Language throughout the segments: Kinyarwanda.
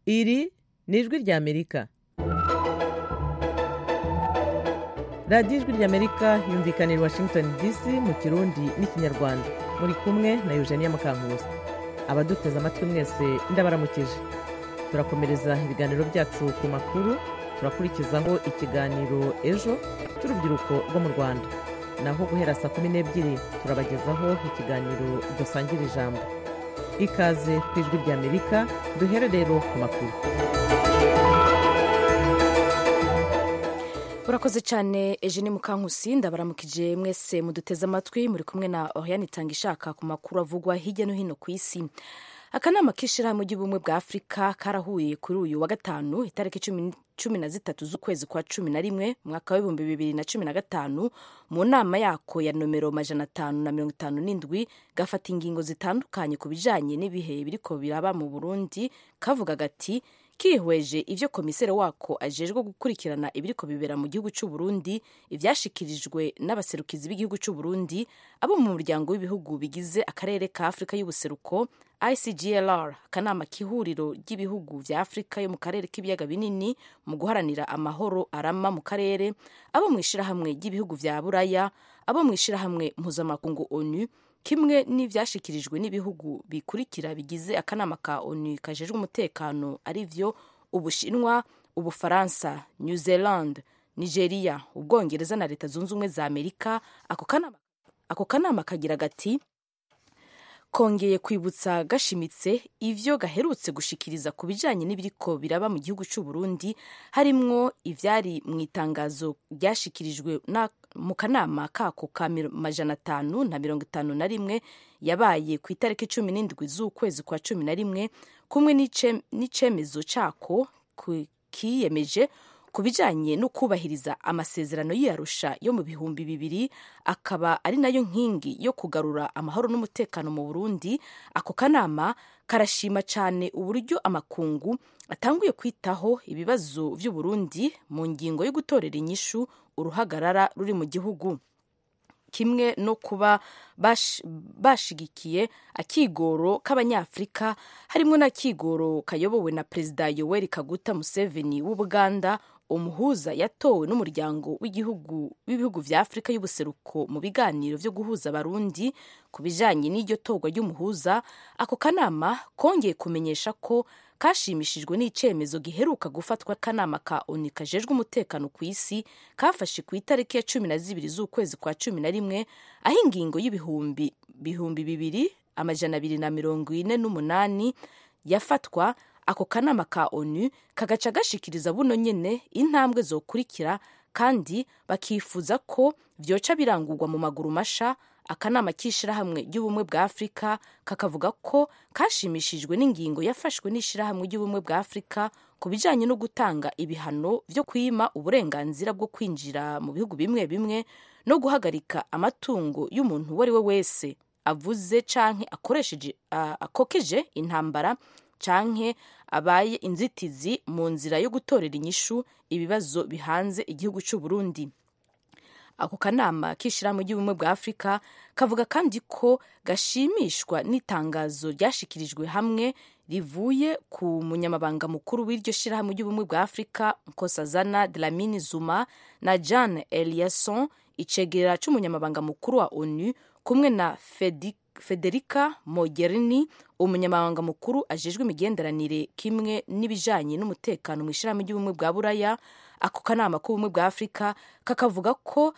iri ni ijwi ry'amerika radiyo ijwi ry'amerika yumvikana i washington dc mu kirundi n'ikinyarwanda muri kumwe na eugenia mukankuzi abaduteze amatwi mwese ndabaramukije turakomereza ibiganiro byacu ku makuru turakurikizaho ikiganiro ejo cy'urubyiruko rwo mu rwanda naho guhera saa kumi n'ebyiri turabagezaho ikiganiro dusangira ijambo ikaze ku ijwi ry'amerika duhere rero ku makuru urakoze cyane Eugene mukankusi ndabaramukije mwese muduteze amatwi muri kumwe na Oriane Itangishaka ku makuru avugwa hirya no hino ku isi akanama k'ishyirahamwe ry'ubumwe bwa afurika karahuye kuri uyu wa gatanu itariki cumi na zitatu z'ukwezi kwa cumi na rimwe mwaka w'ibihumbi bibiri na cumi na gatanu mu nama yako ya nomero majana atanu na mirongo itanu n'indwi gafata ingingo zitandukanye ku bijyanye n'ibihe biriko biraba mu burundi kavuga gati kihweje ivyo komiseri wako ajejwe gukurikirana ibiriko bibera mu gihugu cy'u Burundi ivyashikirijwe n'abaserukizi b'igihugu cy'u Burundi abo mu muryango w'ibihugu bigize akarere ka Afurika y'ubuseruko ICGLR akanama k'ihuriro ry'ibihugu vya Afurika yo mu karere k'ibiyaga binini mu guharanira amahoro arama mu karere abo mu ishirahamwe ry'ibihugu vya Buraya abo mu ishirahamwe mpuzamakungu ONU kimwe n'ibyashyikirijwe n'ibihugu bikurikira bigize akanama ka onu kajejwe umutekano ari byo ubushinwa ubufaransa new zealand nigeria ubwongereza na leta zunze ubumwe za amerika ako kanama kagira gati kongeye kwibutsa gashimitse ivyo gaherutse gushikiriza ku bijanye n'ibiriko biraba mu gihugu cy'u Burundi harimwo ivyari mu itangazo ryashikirijwe mu kanama kako ka majana atanu na mirongo itanu na rimwe yabaye ku itariki cumi n'indwi z'ukwezi kwa cumi na rimwe kumwe n'icemezo cako kiyemeje ku bijyanye no kubahiriza amasezerano y'iyarusha yo mu bihumbi bibiri akaba ari nayo nkingi yo kugarura amahoro n'umutekano mu burundi ako kanama karashima cyane uburyo amakungu atanguye kwitaho ibibazo by'u Burundi mu ngingo yo gutorera inyishu uruhagarara ruri mu gihugu kimwe no kuba bashigikiye akigoro k'abanyafurika harimo n'akigoro kayobowe na perezida yoweri kaguta museveni w'ubuganda umuhuza yatowe n'umuryango w'igihugu w'ibihugu vya afurika y'ubuseruko mu biganiro vyo guhuza abarundi ku bijanye n'iryo torwa ry'umuhuza ako kanama kongeye kumenyesha ko kashimishijwe n'icemezo giheruka gufatwa kanama ka ONU kajejwe umutekano ku isi kafashe ku itariki ya cumi na zibiri z'ukwezi kwa cumi na rimwe aho ingingo y'ibihumbi bihumbi bibiri amajana abiri na mirongo ine n'umunani yafatwa ako kanama ka ONU kagaca gashikiriza buno nyene intambwe zokurikira kandi bakifuza ko vyoca birangurwa mu maguru masha akanama k'ishirahamwe ry'ubumwe bwa afurika kakavuga ko kashimishijwe n'ingingo yafashwe n'ishirahamwe ry'ubumwe bwa afurika ku bijanye no gutanga ibihano vyo kwima uburenganzira bwo kwinjira mu bihugu bimwe bimwe no guhagarika amatungo y'umuntu uwo ari we wese avuze canke akoresheje uh, akokeje intambara canke abaye inzitizi mu nzira yo gutorera inyishu ibibazo bihanze igihugu cy'u Burundi ako kanama k'ishyirahamwe ry'ubumwe bwa afurika kavuga kandi ko gashimishwa n'itangazo ryashikirijwe hamwe rivuye ku munyamabanga mukuru w'iryo shyirahamwe ry'ubumwe bwa afurika nkosazana dlamini zuma na jean eliasson icegera cy'umunyamabanga mukuru wa onu kumwe na federica mogherini umunyamabanga mukuru ajejwe imigenderanire kimwe n'ibijanye n'umutekano mu ishyirahamwe ry'ubumwe bwa buraya ako kanama k'ubumwe bwa afurika kakavuga ko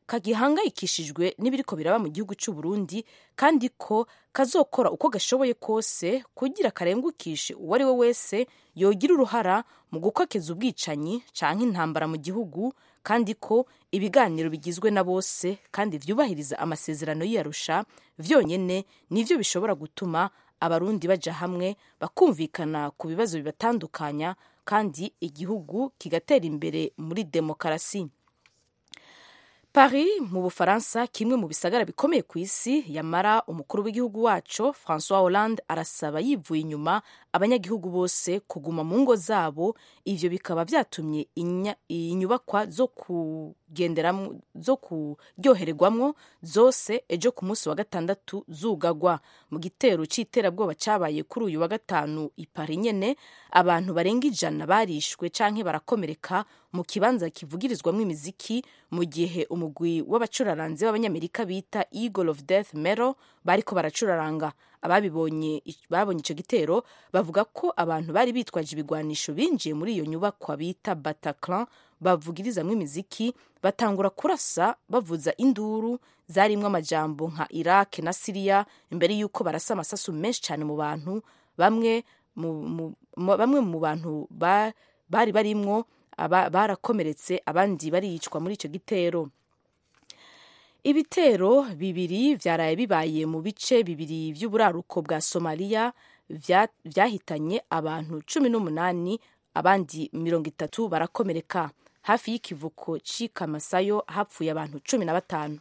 kagihangayikishijwe n'ibiriko biraba mu gihugu cy'u Burundi kandi ko kazokora uko gashoboye kose kugira karengukishe uwo ari we wese yogira uruhara mu gukokeza ubwicanyi canke intambara mu gihugu kandi ko ibiganiro bigizwe na bose kandi vyubahiriza amasezerano y'iyarusha vyonyene nivyo bishobora gutuma abarundi baja hamwe bakumvikana ku bibazo bibatandukanya kandi igihugu kigatera imbere muri demokarasi Paris mu Bufaransa kimwe mu bisagara bikomeye ku isi yamara umukuru w'igihugu wacu François Hollande arasaba yivuye inyuma abanyagihugu bose kuguma mu ngo zabo ivyo bikaba vyatumye inyubakwa zo kugenderamo zo kuryoherwamo zose ejo ku munsi wa gatandatu zugagwa mu gitero cy'iterabwoba cyabaye kuri uyu wa gatanu i Paris nyine abantu barenga ijana barishwe cyangwa barakomereka mu kibanza kivugirizwamo imiziki mu gihe umugwi w'abacuraranze b'abanyamerika bita eagle of death mero bariko baracuraranga ababibonye babonye icyo gitero bavuga ko abantu bari bitwaje ibigwanisho binjiye muri iyo nyubakwa bita bataclan bavugirizamo imiziki batangura kurasa bavuza induru zarimo amajambo nka iraq na siriya imbere y'uko barasa amasasu menshi cyane mu bantu bamwe mu bantu bari barimwo barakomeretse abandi baricwa muri icyo gitero ibitero bibiri byaraye bibaye mu bice bibiri by'uburaruko bwa somaliya byahitanye abantu cumi n'umunani abandi mirongo itatu barakomereka hafi y'ikivuko cy'ikamasayo hapfuye abantu cumi na batanu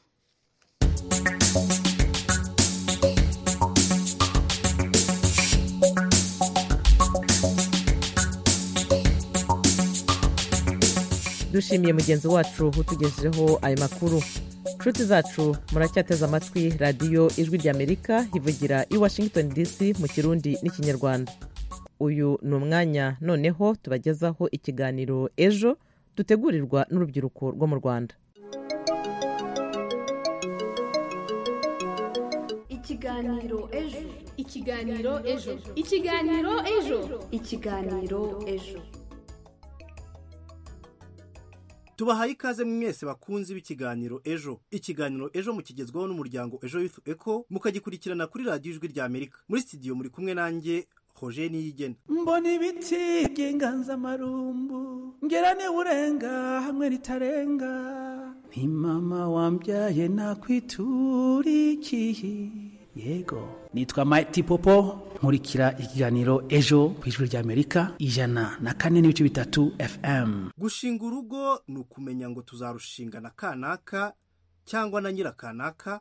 dushimiye mugenzi wacu utugejejeho ayo makuru inshuti zacu muracyateze amatwi radiyo ijwi ry'amerika ivugira i washington dc mu kirundi n'ikinyarwanda uyu ni umwanya noneho tubagezaho ikiganiro ejo dutegurirwa n'urubyiruko rwo mu rwanda ikiganiro ejo ikiganiro ejo ikiganiro ejo ikiganiro ejo tubahaye ikaze mwese bakunzi b'ikiganiro ejo ikiganiro ejo mukigezwaho n'umuryango ejo yufu eko mukagikurikirana kuri radiyo ijwi rya amerika muri sitidiyo muri kumwe nanjye hoje niyigena mbona ibiti by'inganzamarumbu ngera urenga hamwe ritarenga ni mama wambyaye nakwiturikiye yego nitwa Mighty Popo nkurikira ikiganiro ejo ku ijwi ry'amerika ijana na kane n'ibice bitatu fm gushinga urugo ni ukumenya ngo tuzarushinga na kanaka cyangwa na nyirakanaka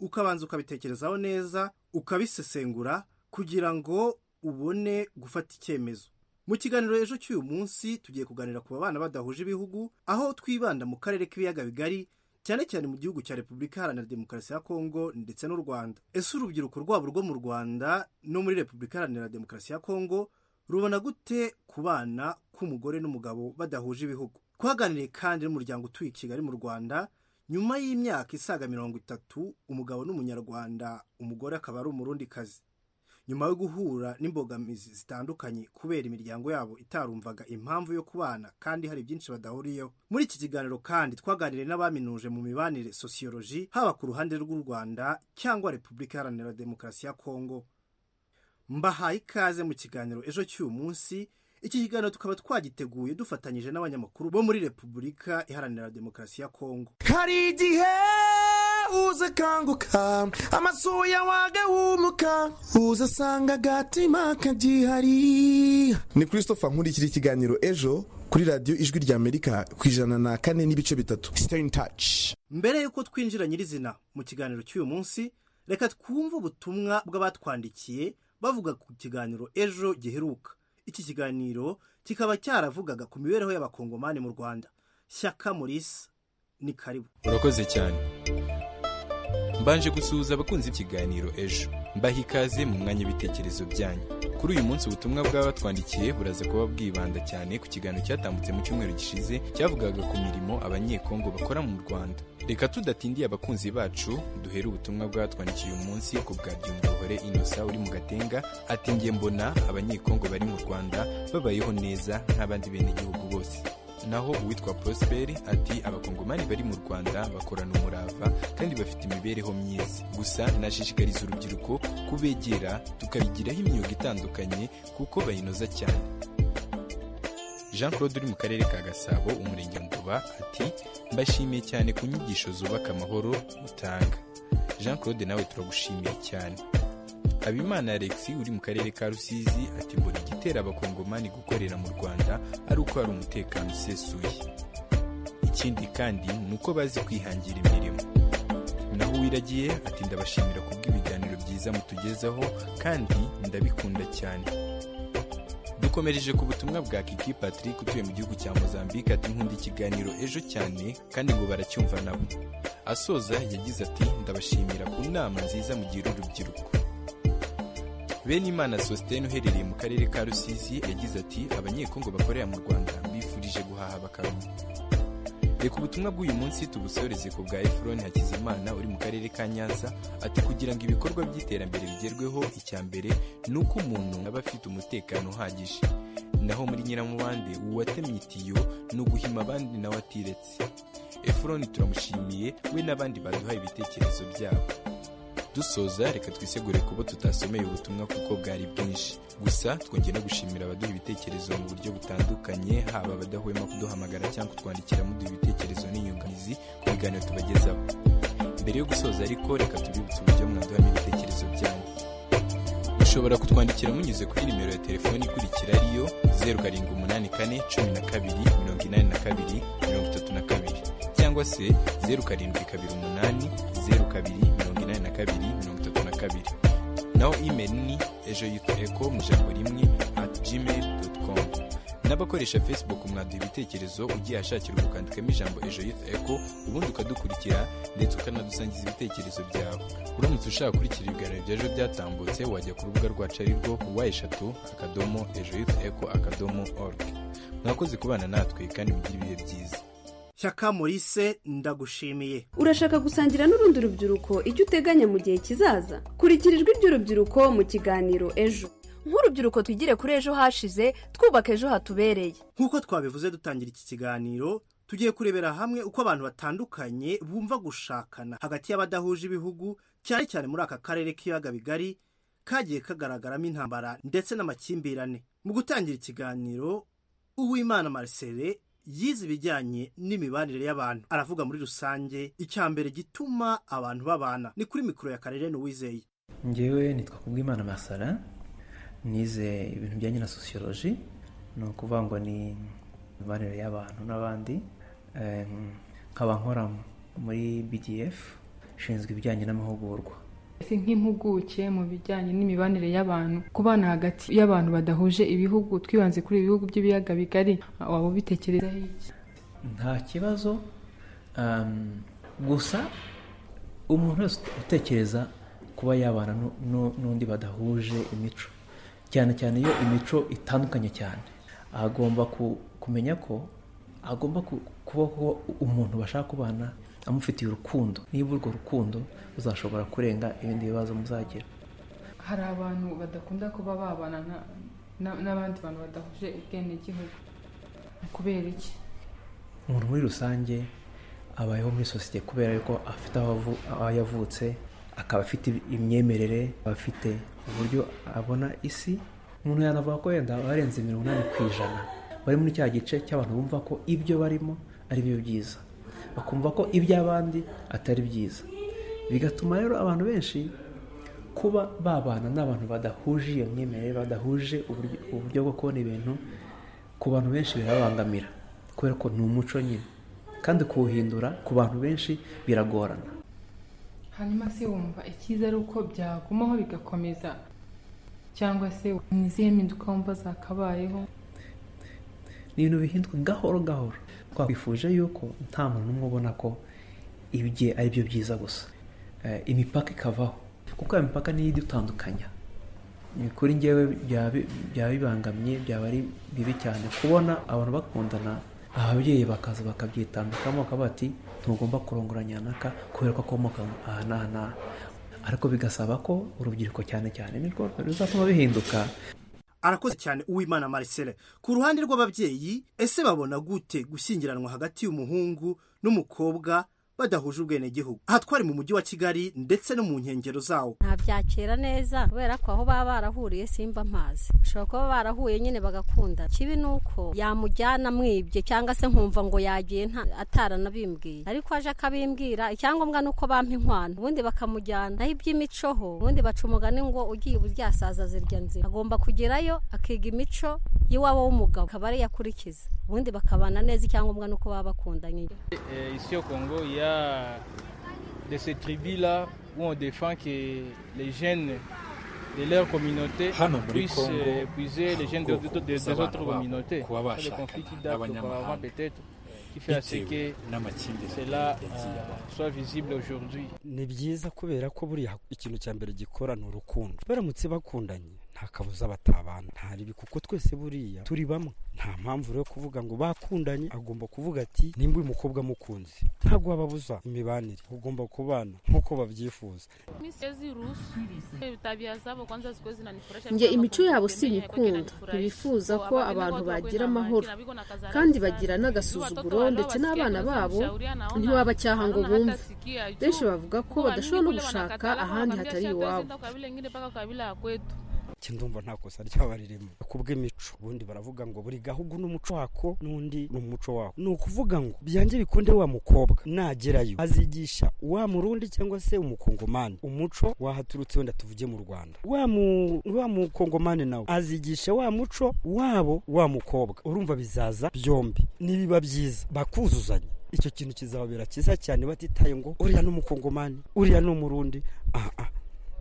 ukabanza ukabitekerezaho neza ukabisesengura kugira ngo ubone gufata icyemezo mu kiganiro ejo cy'uyu munsi tugiye kuganira ku babana badahuje ibihugu aho twibanda mu karere k'ibiyaga bigari cyane cyane mu gihugu cya repubulika iharanira demokarasi ya kongo ndetse n'u rwanda ese urubyiruko rwabo rwo mu rwanda no muri repubulika iharanira demokarasi ya kongo rubona gute ku bana k'umugore n'umugabo badahuje ibihugu twaganiriye kandi n'umuryango utuye i kigali mu rwanda nyuma y'imyaka isaga mirongo itatu umugabo n'umunyarwanda umugore akaba ari umurundi kazi nyuma yo guhura n'imbogamizi zitandukanye kubera imiryango yabo itarumvaga impamvu yo kubana kandi hari byinshi badahuriyeho muri iki kiganiro kandi twaganiriye n'abaminuje mu mibanire sosiyoloji haba ku ruhande rw'u rwanda cyangwa repubulika iharanira demokarasi ya kongo mbahaye ikaze mu kiganiro ejo cy'uyu munsi iki kiganiro tukaba twagiteguye dufatanyije n'abanyamakuru bo muri repubulika iharanira demokarasi ya kongo hari igihe uza kanguka amasuya wagahumuka uza asanga agatima kagihari ni christopher nkurikira ikiganiro ejo kuri radiyo ijwi ry'amerika ku ijana na kane n'ibice bitatu staying touch mbere y'uko twinjira nyirizina mu kiganiro cy'uyu munsi reka twumve ubutumwa bw'abatwandikiye bavuga ku kiganiro ejo giheruka iki kiganiro kikaba cyaravugaga ku mibereho y'abakongomani mu rwanda shyaka murisa ni karibu urakoze cyane mbanje gusuhuza abakunzi b'ikiganiro ejo mbaha ikaze mu mwanya w'ibitekerezo byanyu kuri uyu munsi ubutumwa bw'abatwandikiye buraza kuba bwibanda cyane ku kiganiro cyatambutse mu cyumweru gishize cyavugaga ku mirimo abanyekongo bakora mu rwanda reka tudatindiye abakunzi bacu duhere ubutumwa bw'abatwandikiye uyu munsi ku bwa byumvahore inosa uri mu gatenga ati nge mbona abanyekongo bari mu rwanda babayeho neza nk'abandi benegihugu bose naho uwitwa prosperi ati abakongomani bari mu rwanda bakorana umurava kandi bafite imibereho myiza gusa nashishikariza urubyiruko kubegera tukabigiraho imyuga itandukanye kuko bayinoza cyane jean claude uri mu karere ka gasabo umurenge nduba ati mbashimiye cyane ku nyigisho zubaka amahoro mutanga jean claude nawe turagushimiye cyane habimana alexi uri mu karere ka rusizi ati mbona igitera abakongomani gukorera mu rwanda ari uko hari umutekano usesuye ikindi kandi ni uko bazi kwihangira imirimo naho uwiragiye ati ndabashimira kubw'ibiganiro byiza mutugezaho kandi ndabikunda cyane yakomereje ku butumwa bwa kiki patrick utuye mu gihugu cya mozambique ati nkunda ikiganiro ejo cyane kandi ngo baracyumva nabo asoza yagize ati ndabashimira ku nama nziza mugira urubyiruko benimana sositene uherereye mu karere ka rusizi yagize ati abanyekongo bakorera mu rwanda bifurije guhaha bakaruhuka reka ubutumwa bw'uyu munsi tubusoreze ku bwa efuroni hakizimana uri mu karere ka nyanza ati kugira ngo ibikorwa by'iterambere bigerweho icya mbere ni uko umuntu aba afite umutekano uhagije naho muri nyiramubande uwatemye itiyo ni uguhima abandi nawe atiretse efuroni turamushimiye we n'abandi baduhaye ibitekerezo byabo dusoza reka twisegure kuba tutasomeye ubutumwa kuko bwari bwinshi gusa twongeye no gushimira abaduha ibitekerezo mu buryo butandukanye haba abadahwema kuduhamagara cyangwa kutwandikira muduha ibitekerezo n'inyunganizi ku biganiro tubagezaho mbere yo gusoza ariko reka tubibutse uburyo mwaduhamo ibitekerezo byanyu mushobora kutwandikira munyuze kuri nimero ya telefoni ikurikira ariyo zeru karindwi umunani kane cumi na kabiri mirongo inani na kabiri mirongo itatu na kabiri cyangwa se zeru karindwi kabiri umunani zeru kabiri mirongo inani na kabiri mirongo itatu na kabiri naho email ni ejo yutu eko mu ijambo rimwe at gmail dot com n'abakoresha facebook mwaduha ibitekerezo ugiye ahashakira ukandikamo ijambo ejo yutu eko ubundi ukadukurikira ndetse ukanadusangiza ibitekerezo byawe uramutse ushaka gukurikira ibiganiro bya ejo byatambutse wajya ku rubuga rwacu ari rwo wa eshatu akadomo ejo yutu eko akadomo org mwakoze kubana natwe kandi mugire ibihe byiza shyaka morise ndagushimiye urashaka gusangira n'urundi rubyiruko icyo uteganya mu gihe kizaza kurikira ijwi ry'urubyiruko mu kiganiro ejo nk'urubyiruko twigire kuri ejo hashize twubaka ejo hatubereye nk'uko twabivuze dutangira iki kiganiro tugiye kurebera hamwe uko abantu batandukanye bumva gushakana hagati y'abadahuje ibihugu cyane cyane muri aka karere k'ibiyaga bigari kagiye kagaragaramo intambara ndetse n'amakimbirane mu gutangira ikiganiro uwimana marcele yize ibijyanye n'imibanire y'abantu aravuga muri rusange icyambere gituma abantu babana ni kuri mikoro ya karere n'uwizeye ngewe nitwa kubwimana masara nize ibintu bijyanye na sosiyoloji ni ukuvuga ngo ni imibanire y'abantu n'abandi Eh, nkaba nkora muri bdf ishinzwe ibijyanye n'amahugurwa ese nk'impuguke mu bijyanye n'imibanire y'abantu kubana hagati y'abantu badahuje ibihugu twibanze kuri ibihugu by'ibiyaga bigari waba ubitekerezaho iki nta kibazo um, gusa umuntu wese utekereza kuba yabana nu- nu- n'undi badahuje imico cyane cyane iyo imico itandukanye cyane agomba ku- kumenya ko agomba ku- kuba kuba umuntu bashaka kubana amufitiye urukundo niba urwo rukundo uzashobora kurenga ibindi bibazo muzagira hari abantu badakunda kuba babana na- na- n'abandi bantu badahuje ubwenegihugu Ni kubera iki umuntu muri rusange abayeho muri sosiyete kubera yuko afite aho avu- aho yavutse akaba afite imyemerere akaba afite uburyo abona isi umuntu yanavuga ko wenda barenze mirongo inani ku ijana bari muri cya gice cy'abantu bumva ko ibyo barimo ari byo byiza bakumva ko iby'abandi atari byiza bigatuma rero abantu benshi kuba babana n'abantu badahuje iyo myemerere badahuje uburyo- uburyo bwo kubona ibintu ku bantu benshi birabangamira kubera ko ni umuco nyine kandi kuwuhindura ku bantu benshi biragorana hanyuma se wumva icyiza ari uko byagumaho bigakomeza cyangwa se ni izihe mpinduka wumva zakabayeho ni ibintu bihinduka gahoro gahoro twakwifuje yuko nta muntu n'umwe ubona ko ibye ari byo byiza gusa Eh, imipaka ikavaho kuko iyo mipaka niyo idutandukanya Ni kuri ngewe byaba byaba bibangamye byaba ari bibi cyane kubona abantu bakundana ababyeyi bakaza bakabyitambikamo bakavuga ati ntugomba kurongoranya naka kubera ko akomoka aha n'aha n'aha ariko bigasaba ko urubyiruko cyane cyane nirwo ruzatuma bihinduka arakoze cyane uwimana marcele ku ruhande rw'ababyeyi ese babona gute gushyingiranwa hagati y'umuhungu n'umukobwa badahuje ubwenegihugu aha twari mu mujyi wa kigali ndetse no mu nkengero zawo ntabyakira neza kubera ko aho baba barahuriye simba mpazi bashobora kuba barahuye nyine bagakunda kibi ni uko yamujyana amwibye cyangwa se nkumva ngo yagiye nta- ataranabimbwiye ariko aje akabimbwira icyangombwa ni uko bampa inkwano ubundi bakamujyana naho iby'imico ho ubundi baca umugani ngo ugiye ubulyasaza zirya nzira agomba kugerayo akiga imico y'iwabo w'umugabo akaba ariyo akurikiza ubundi bakabana neza icyangombwa ni uko baba bakundanye Et ici au Congo, il y a de ces tribus-là où on défend que les jeunes hano muri kongo ubwoko bw'abana babo kuba bashakana n'abanyamahanga bitewe n'amakimbirane yagiye abaho ni byiza kubera ko buriya ikintu cya mbere gikora ni urukundo baramutse bakundanye nta kabuza batabana ntaribi kuko twese buriya turi bamwe nta mpamvu rero kuvuga ngo bakundanye agomba kuvuga ati nimba uyu mukobwa amukunze ntabwo wababuza imibanire ugomba kubana nk'uko babyifuza njye imico yabo sinyikunda ntibifuza ko abantu bagira amahoro kandi bagira n'agasuzuguro ndetse n'abana babo ntiwabacyaha ngo bumve benshi bavuga ko badashobora no gushaka ahandi hatari iwabo ndumva nta kosa ryaba ririmo kubw'imico ubundi baravuga ngo buri gahugu n'umuco wako n'undi ni umuco wako ni ukuvuga ngo byange bikunde wa mukobwa nagerayo azigisha wa murundi cyangwa se umukongomani umuco wahaturutse wenda tuvuge mu rwanda wa mukongomani nawe azigisha wa muco wabo wa mukobwa urumva bizaza byombi nibiba byiza bakuzuzanya icyo kintu kizababera cyiza cyane batitaye ngo uriya ni umukongomani uriya ni umurundi aha aha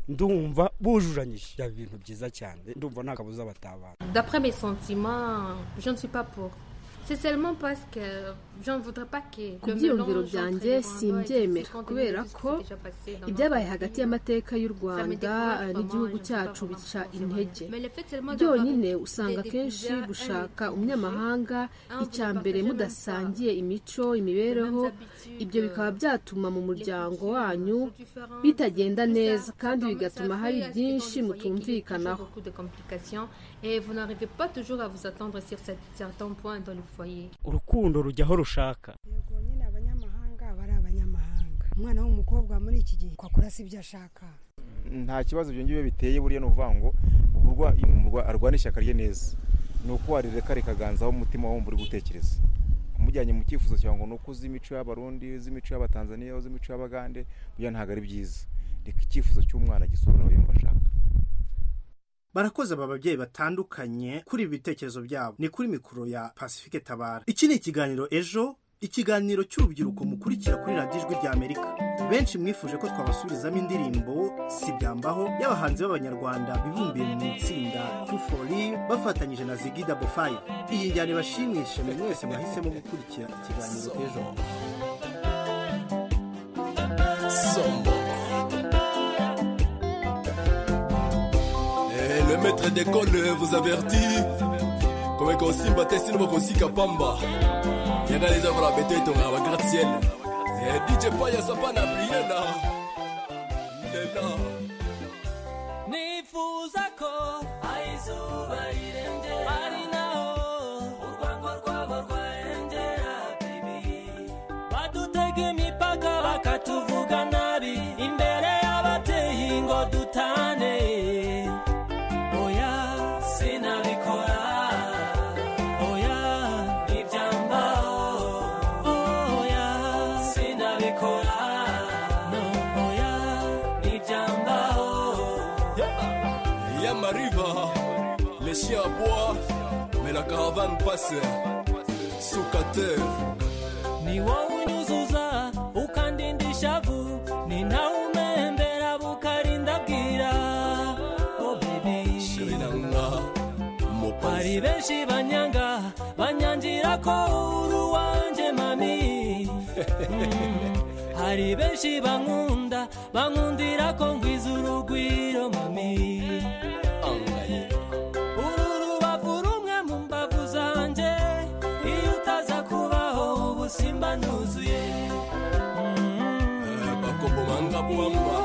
ndumva bujuranyije byaba ibintu byiza cyane ndumva nta kabuza batabana d'après mes sentiments je ne suis pas pour c'est seulement parce que je ne voudrais pas que ku byiyumviro byanjye simbyemera kubera ko ibyabaye hagati y'amateka y'u rwanda n'igihugu cyacu bica intege byonyine usanga akenshi gushaka umunyamahanga icya mbere mudasangiye imico imibereho ibyo bikaba byatuma mu muryango wanyu bitagenda neza kandi bigatuma hari byinshi mutumvikanaho urukundo rujyaho rushaka yego nyine abanyamahanga bari abanyamahanga umwana w'umukobwa muri iki gihe akora si ibyo ashaka nta kibazo ibyo ngibyo biteye buriya ni ukuvuga ngo arwana ishyaka rye neza ni uko warireka rikaganzaho umutima wumva uri gutekereza umujyanye mu cyifuzo cyawe ngo ni uko uzi imico y'abarundi uzi imico y'abatanzaniya uzi imico y'abagande buriya ntabwo ari byiza reka icyifuzo cy'umwana gisobanura yumva ashaka barakoze aba babyeyi batandukanye kuri ibi bitekerezo byabo ni kuri mikoro ya pacifique tabara iki ni ikiganiro ejo ikiganiro cy'urubyiruko mukurikira kuri radiyo ijwi ry'amerika benshi mwifuje ko twabasubirizamo indirimbo si byambaho y'abahanzi b'abanyarwanda bibumbiye mu itsinda tufori bafatanyije na zigida bofayi iyi njyana ibashimishe buri wese mwahisemo gukurikira ikiganiro ejo le maître d'école vous avertit kome kosimba te sino bakosika pamba yanga les œuvres la bête etonga ba gratte ciel dj paya sapa na briena lela nifuzako aizuba irengera arinao urwango rwabo rwarenjera bibi badutege imipaka bakatuvuga nabi imbere y'ababyeyi ngo dutane Yamariva, les chiens à bois, mais la caravane passe. Soukater, ni wawunyuzuza ukandinda ishavu ni nawe umembera bukarinda bwira Oh baby. bari benshi banyanga banyangira ko uri uwanjye mami Mm. hari benshi bankunda bankundira ko ngwiza urugwiro mami uru rubavu rumwe mu mbavu zanjye iyo utaza kubaho ubu simba ntuzuye bakobomanga bwamba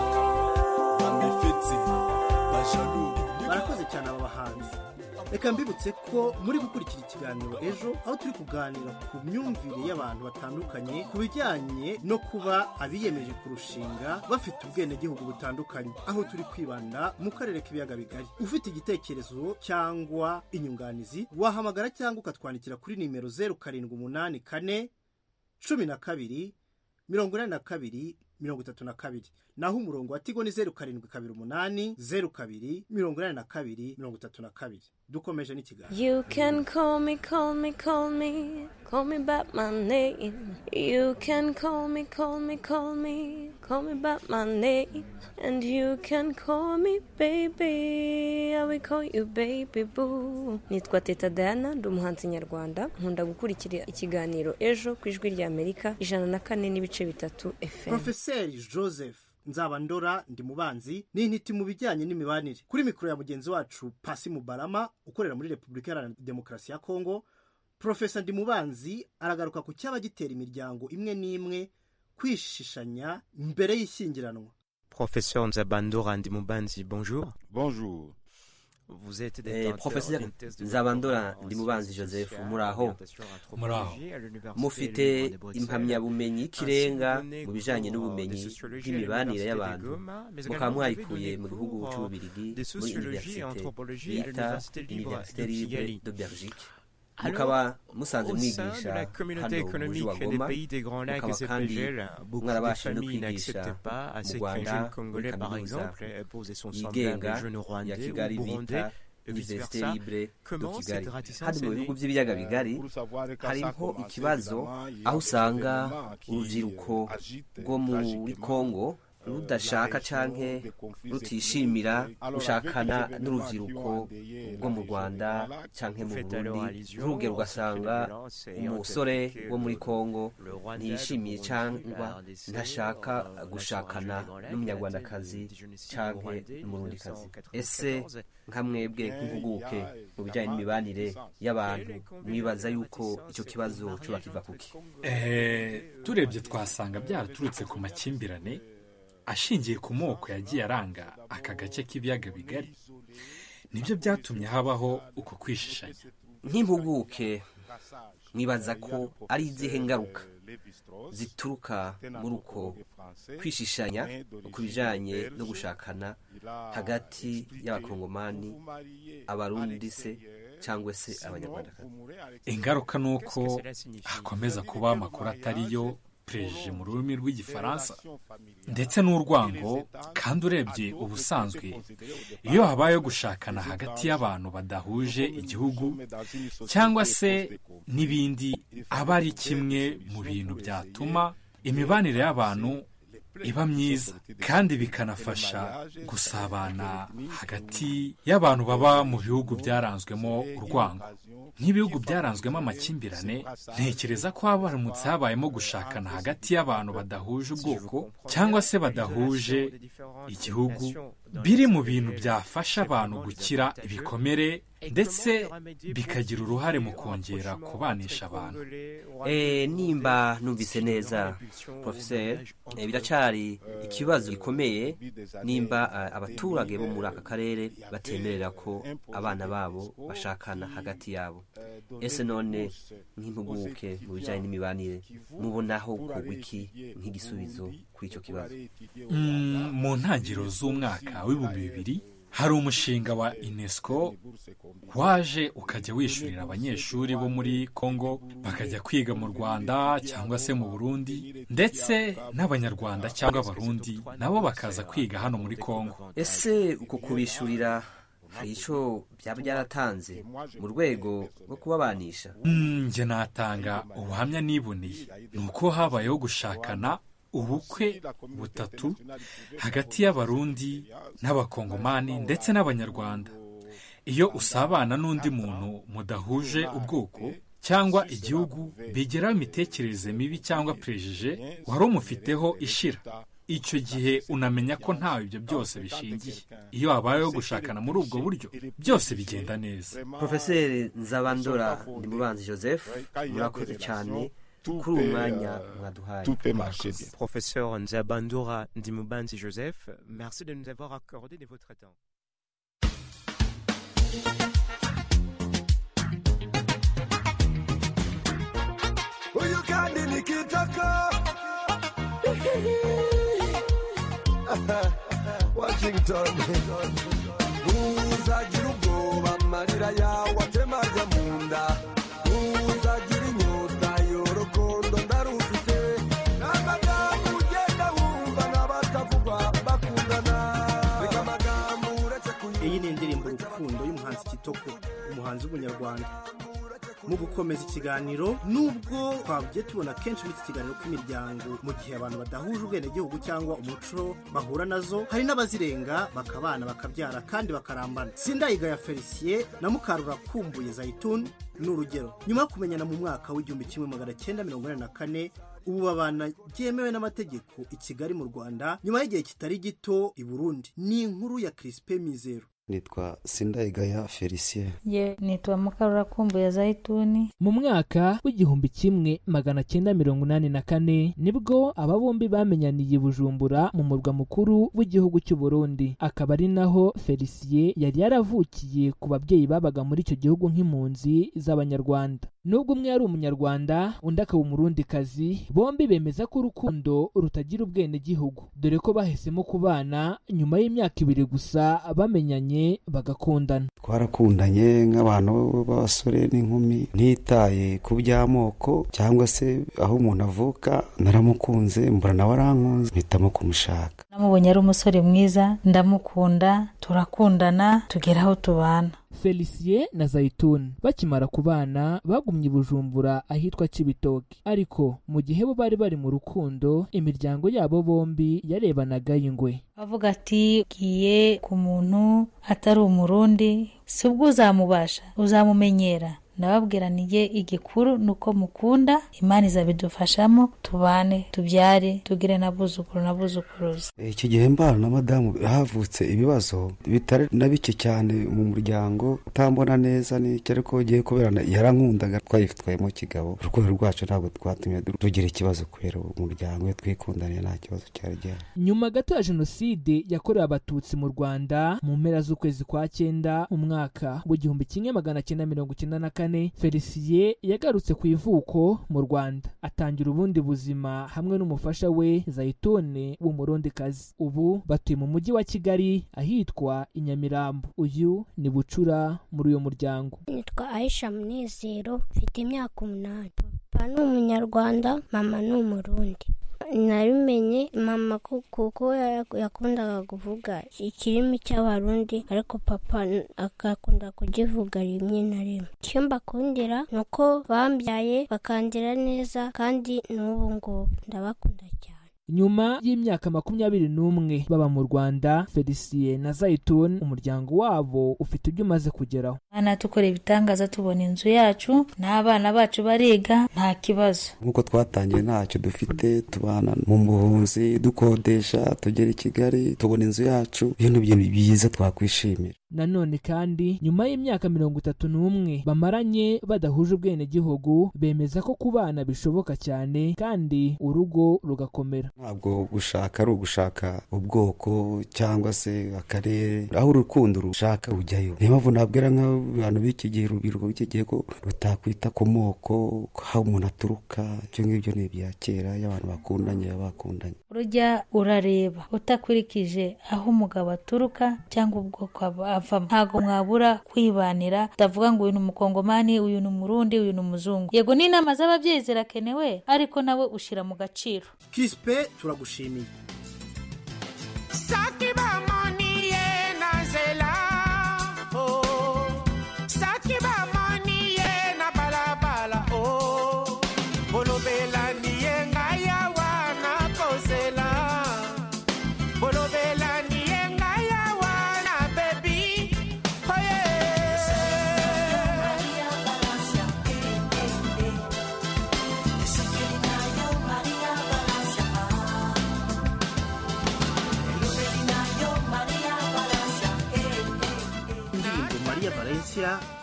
amifitsi bajadu barakoze cyane aba bahanzi reka mbibutse ko muri gukurikira ikiganiro ejo aho turi kuganira ku myumvire y'abantu batandukanye ku bijyanye no kuba abiyemeje kurushinga bafite ubwenegihugu butandukanye aho turi kwibanda mu karere k'ibiyaga bigari ufite igitekerezo cyangwa inyunganizi wahamagara cyangwa ukatwandikira kuri nimero zeru karindwi umunani kane cumi na kabiri mirongo inani na kabiri mirongo itatu na kabiri naho umurongo wa tigo ni zeru karindwi kabiri umunani zeru kabiri mirongo inani na kabiri mirongo itatu na kabiri dukomeje n'ikiganiro You can call me, call me, call me, call me by my name. You can call me, call me, call me, call me by my name. And you can call me baby, I will call you baby boo. Nitwa Teta Diana, ndi umuhanzi nyarwanda. Nkunda gukurikira ikiganiro ejo ku ijwi rya Amerika ijana na kane n'ibice bitatu FM. porofeseri joseph nzabandora ndi mubanzi n'intiti mu bijyanye n'imibanire kuri mikoro ya mugenzi wacu pasi mubarama ukorera muri repubulika iharanira demokarasi ya kongo porofesa ndi mubanzi aragaruka ku cyaba gitera imiryango imwe n'imwe kwishishanya mbere y'ishyingiranwa Professeur Nzabandora Ndimubanzi, bonjour. Bonjour. Vous êtes Eh, professeur Nzabandora Ndimubanzi Joseph muraho Muraho. mufite impamyabumenyi y'ikirenga mu bijyanye n'ubumenyi bw'imibanire y'abantu mukaba mwayikuye mu gihugu cy'ububirigi muri universite yita universite libre de belgique mukaba musanze mwigisha hano mu mujyi wa goma mukaba kandi mwarabasha no kwigisha mu rwanda muri kaminuza yigenga ya kigali bita universite libre do kigali hano mu bihugu by'ibiyaga bigari hariho ikibazo aho usanga urubyiruko rwo muri kongo rudashaka canke rutishimira gushakana n'urubyiruko rwo mu rwanda canke mu burundi nturuge rugasanga umusore wo muri kongo ntiyishimiye cyangwa ntashaka gushakana n'umunyarwandakazi canke n'umurundikazi ese nka mwebwe nk'impuguke mu bijyanye n'imibanire y'abantu mwibaza yuko icyo kibazo cyo bakiva kuki Eh, turebye twasanga byaraturutse ku makimbirane ashingiye ku moko yagiye aranga aka gace k'ibiyaga bigari nibyo byatumye habaho uko kwishishanya nk'impuguke mwibaza ko ari izihe ngaruka zituruka muri uko kwishishanya ku bijyanye no gushakana hagati y'abakongomani abarundi se cyangwa se abanyarwandakazi ingaruka ni uko hakomeza kuba amakuru atari yo prejeje mu rurimi rw'igifaransa ndetse n'urwango kandi urebye ubusanzwe iyo habayeho gushakana hagati y'abantu badahuje igihugu cyangwa se n'ibindi aba ari kimwe mu bintu byatuma imibanire y'abantu iba myiza kandi bikanafasha gusabana hagati y'abantu baba mu bihugu byaranzwemo urwango nk'ibihugu byaranzwemo amakimbirane ntekereza ko habaramutse habayemo gushakana hagati y'abantu badahuje ubwoko cyangwa se badahuje igihugu biri mu bintu byafasha abantu gukira ibikomere ndetse bikagira uruhare mu kongera kubanisha abantu Eh, nimba numvise neza professeur eh, biracyari ikibazo gikomeye nimba ah, abaturage bo muri aka karere batemerera ko abana babo bashakana hagati yabo ese none nk'impuguke mu bijyanye n'imibanire mubonaho kugwa iki nk'igisubizo kuri icyo kibazo Mm, mu ntangiriro z'umwaka w'ibihumbi bibiri hari umushinga wa unesco waje ukajya wishyurira abanyeshuri bo muri congo bakajya kwiga mu rwanda cyangwa se mu burundi ndetse n'abanyarwanda cyangwa abarundi nabo bakaza kwiga hano muri congo ese uko kubishyurira hari icyo byaba byaratanze mu rwego rwo kubabanisha Mm, njye natanga ubuhamya niboneye ni uko habayeho gushakana ubukwe butatu hagati y'abarundi n'abakongomani ndetse n'abanyarwanda iyo usabana n'undi muntu mudahuje ubwoko cyangwa igihugu bigeraho imitekerereze mibi cyangwa prejeje wari umufiteho ishira icyo gihe unamenya ko ntawe ibyo byose bishingiye iyo habayeho gushakana muri ubwo buryo byose bigenda neza profeseri nzabandora ndimubanzi joseph murakoze cyane kuri uwo mwanya mwaduhaye Professeur Nzabandura Ndimubanzi Joseph, merci de nous avoir accordé de votre temps. Huyu kandi nikitaka Washington uzagira ubwoba amarira yawe atemaga mu nda uzagira inyota y'urukundo ndarufite n'amagambo ugenda wumva n'abatavugwa bakundana reka amagambo uretse iyi ni indirimbo rukundo y'umuhanzi kitoko n'umuhanzi w'umunyarwanda mu gukomeza ikiganiro nubwo twabye tubona kenshi muri iki kiganiro k'imiryango mu gihe abantu badahuje ubwenegihugu cyangwa umuco bahura nazo hari n'abazirenga bakabana bakabyara kandi bakarambana sindayigaya felicien na mukarurakumbuye zayituni ni urugero nyuma yo kumenyana mu mwaka w'igihumbi kimwe magana cyenda mirongo inani na kane ubu babana byemewe n'amategeko i kigali mu rwanda nyuma y'igihe kitari gito i burundi ni inkuru ya kirisipe mizero nitwa sindayigaya felicien ye nitwa mukarurakumbuye zayituni mu mwaka w'igihumbi kimwe magana cyenda mirongo inani na kane nibwo aba bombi bamenyaniye bujumbura mu murwa mukuru w'igihugu cy'u burundi akaba ari naho felicien yari yaravukiye ku babyeyi babaga muri icyo gihugu nk'impunzi z'abanyarwanda nubwo umwe yari umunyarwanda undi akaba umurundikazi bombi bemeza ko urukundo rutagira ubwenegihugu dore ko bahisemo kubana nyuma y'imyaka ibiri gusa bamenyanye bagakundana twarakundanye nk'abantu b'abasore n'inkumi ntitaye ku by'amoko cyangwa se aho umuntu avuka naramukunze mbura nawe arankunze mpitamo kumushaka namubonye ari umusore mwiza ndamukunda turakundana tugera aho tubana felicien na zayituni bakimara kubana bagumye i bujumbura ahitwa kibitoki ariko mu gihe bo bari bari mu rukundo imiryango yabo bombi yarebanaga y'ingwe avuga ati giye ku muntu atari umurundi si ubwo uzamubasha uzamumenyera nababwiraniye igikuru ni uko mukunda imana izabidufashamo tubane tubyare tugire n'abuzukuru n'abuzukuruza icyo gihe mbana na madamu havutse ibibazo bitari na bike cyane mu muryango utambona neza n'icyo ariko ugiye kuberana yarankundaga twayitwayemo kigabo urukundo rwacu ntabwo twatumye tugira ikibazo kubera umuryango iyo twikundaniye nta kibazo cyari gihari nyuma gato ya jenoside yakorewe abatutsi mu rwanda mu mpera z'ukwezi kwa cyenda umwaka w'igihumbi kimwe magana cyenda mirongo icyenda na kane felicien yagarutse ku ivuko mu rwanda atangira ubundi buzima hamwe n'umufasha we zayitone w'umurundikazi ubu batuye mu mujyi wa kigali ahitwa i nyamirambo uyu ni bucura muri uyu muryango nitwa ayisha munezero mfite imyaka umunani papa ni umunyarwanda mama ni umurundi nabimenye mama kuko yakundaga kuvuga ikirimi cy'abarundi ariko papa agakunda kugivuga rimwe na rimwe icyo mbakundira ni uko bambyaye bakandira neza kandi n'ubu ngubu ndabakunda cyane nyuma y'imyaka makumyabiri n'umwe baba mu rwanda felicien na zayitun umuryango wabo ufite ibyo umaze kugeraho abana dukora ibitangaza tubona inzu yacu n'abana bacu bariga nta kibazo nk'uko twatangiye ntacyo dufite tubana mu buhunzi dukodesha tugera i kigali tubona inzu yacu iyo ni ibintu byiza twakwishimira nanone kandi nyuma y'imyaka mirongo itatu n'umwe bamaranye badahuje ubwenegihugu bemeza ko kubana bishoboka cyane kandi urugo rugakomera ntabwo gushaka ari ugushaka ubwoko cyangwa se akarere aho urukundo rushaka rujyayo niyo mpamvu nabwira nk'abantu b'iki gihe urubyiruko b'iki gihe ko rutakwita ku moko aho umuntu aturuka ibyo ngibyo ni ibya kera y'abantu bakundanye baba bakundanye urujya urareba utakurikije aho umugabo aturuka cyangwa ubwoko avamo ntabwo mwabura kwibanira utavuga ngo uyu ni umukongomani uyu ni umurundi uyu ni umuzungu yego n'inama z'ababyeyi zirakenewe ariko nawe ushyira mu gaciro kispe turagushimiye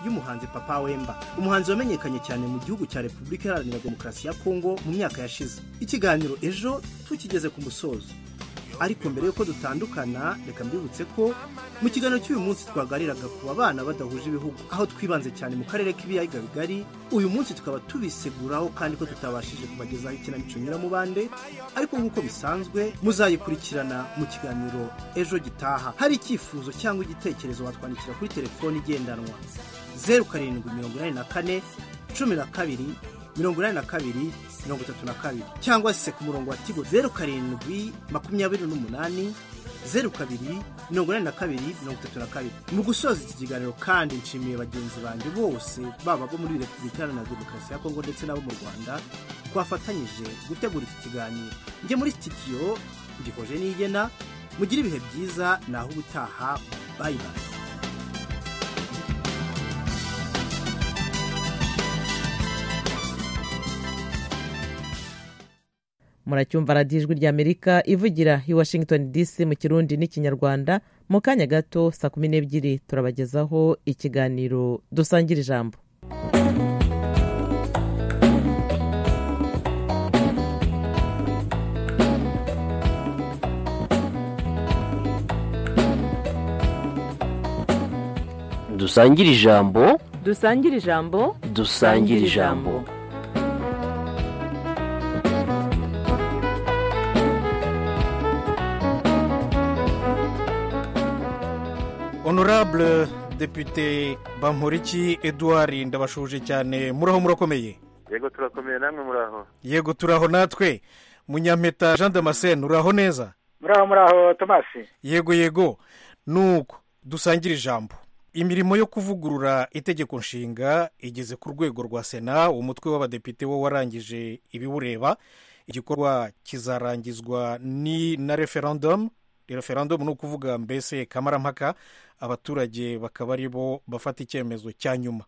y'umuhanzi papa wemba umuhanzi wamenyekanye cyane mu gihugu cya repubulika iharanira demokarasi ya kongo mu myaka yashize ikiganiro ejo tukigeze ku musozo ariko mbere y'uko dutandukana reka mbibutse ko mu kiganiro cy'uyu munsi twaganiraga ku bana badahuje ibihugu aho twibanze cyane mu karere k'ibiyaga bigari uyu munsi tukaba tubiseguraho kandi ko tutabashije kubagezaho ikinamico nyiramubande ariko nk'uko bisanzwe muzayikurikirana mu kiganiro ejo gitaha hari icyifuzo cyangwa igitekerezo watwandikira kuri telefone igendanwa zeru karindwi mirongo inani na kane cumi na kabiri mirongo inani na kabiri mirongo itatu na kabiri cyangwa se ku murongo wa tigo zeru karindwi makumyabiri n'umunani zeru kabiri mirongo inani na kabiri mirongo itatu na kabiri mu gusoza iki kiganiro kandi nshimiye bagenzi banjye bose baba bo muri repubulika iharanira demokarasi ya kongo ndetse n'abo mu rwanda twafatanyije gutegura iki kiganiro njye muri sitidiyo ngikoje n'igena mugire ibihe byiza naho ubutaha bayibaye muracyumva radiyo ijwi ry'amerika ivugira i washington dc mu kirundi n'ikinyarwanda mu kanya gato saa kumi n'ebyiri turabagezaho ikiganiro dusangira ijambo dusangira ijambo dusangira ijambo dusangira ijambo honorable depute bamporiki edouard ndabashuje cyane muraho murakomeye yego turakomeye namwe muraho yego turaho natwe munyampeta jean damascene uraho neza muraho muraho tomasi yego yego nuko dusangira ijambo imirimo yo kuvugurura itegeko nshinga igeze ku rwego rwa sena umutwe w'abadepite wo warangije ibiwureba igikorwa kizarangizwa ni na referandumu referandumu ni ukuvuga mbese kamarampaka abaturage bakaba aribo bafata icyemezo cya nyuma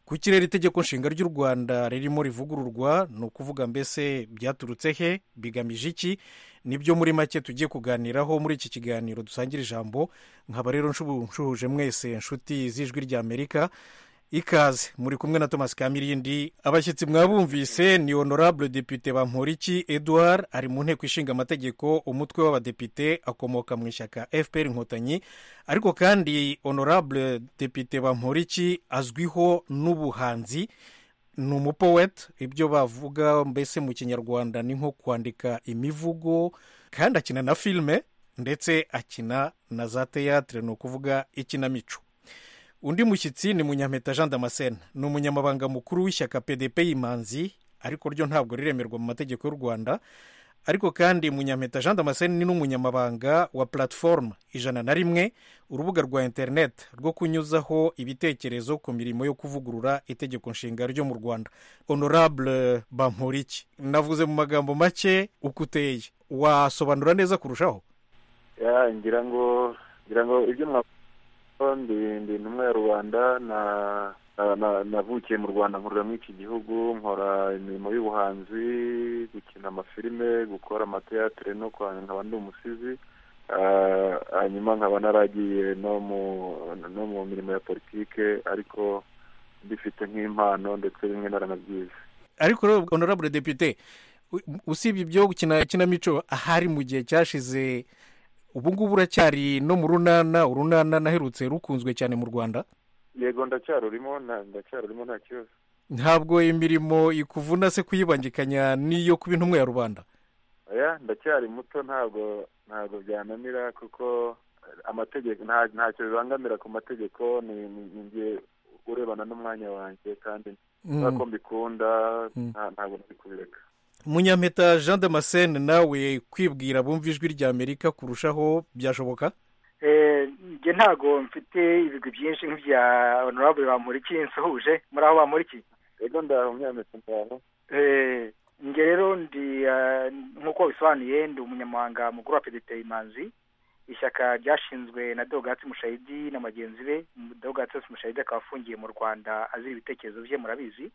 ku kirere itegeko nshinga ry'u rwanda ririmo rivugururwa ni ukuvuga mbese byaturutse he bigamije iki nibyo muri make tugiye kuganiraho muri iki kiganiro dusangira ijambo nkaba rero nshuhuje mwese inshuti z'ijwi ry'amerika ikaze muri kumwe na thomas kamirindi abashyitsi mwabumvise ni honorable depite bamporiki edouard ari mu nteko ishinga amategeko umutwe w'abadepite akomoka mu ishyaka fpr inkotanyi ariko kandi honorable depite bamporiki azwiho n'ubuhanzi ni umupoweti ibyo bavuga mbese mu kinyarwanda ni nko kwandika imivugo kandi akina na filime ndetse akina na za teyatire ni ukuvuga ikinamico undi mushyitsi ni munyampeta jean damascene ni umunyamabanga mukuru w'ishyaka pdp y'imanzi ariko ryo ntabwo riremerwa mu mategeko y'u rwanda ariko kandi munyampeta jean damascene ni n'umunyamabanga wa platform ijana na rimwe urubuga rwa interineti rwo kunyuzaho ibitekerezo ku mirimo yo kuvugurura itegeko nshinga ryo mu rwanda honorable bamporiki navuze mu magambo make uko uteye wasobanura neza kurushaho ngira ngo ngira ngo ibyo mwakoze ndi intumwa ya rubanda navukiye mu rwanda nkorera muri iki gihugu nkora imirimo y'ubuhanzi gukina amafilime gukora amateyatere no nkaba ndi umusizi hanyuma nkaba naragiye no mu mirimo ya politike ariko mbifite nk'impano ndetse bimwe naranabyize ariko rero honorable depute usibye ibyo gukina ikinamico ahari mu gihe cyashize ubu ngubu uracyari no mu runana urunana naherutse rukunzwe cyane mu rwanda yego ndacyarurimo ndacyarurimo nta kibazo ntabwo imirimo ikuvuna se kuyibangikanya n'iyo kuba intumwa ya rubanda oya ndacyari muto ntabwo ntabwo byananira kuko amategeko ntacyo bibangamira ku mategeko ni ngiye urebana n'umwanya wanjye kandi ko mbikunda ntabwo kubireka munyampeta jean damascene nawe kwibwira bumva ijwi ry'amerika kurushaho byashoboka njye ntago mfite ibigwi byinshi nk'ibya honorable bamuriki nsuhuje muri aho bamuriki rero ndaho munyampeta ndaho njye rero ndi nk'uko bisobanuye ndi umunyamahanga mukuru wa pdp imanzi ishyaka ryashinzwe na dogatsi mushayidi na bagenzi be dogatsi mushayidi akaba afungiye mu rwanda azira ibitekerezo bye murabizi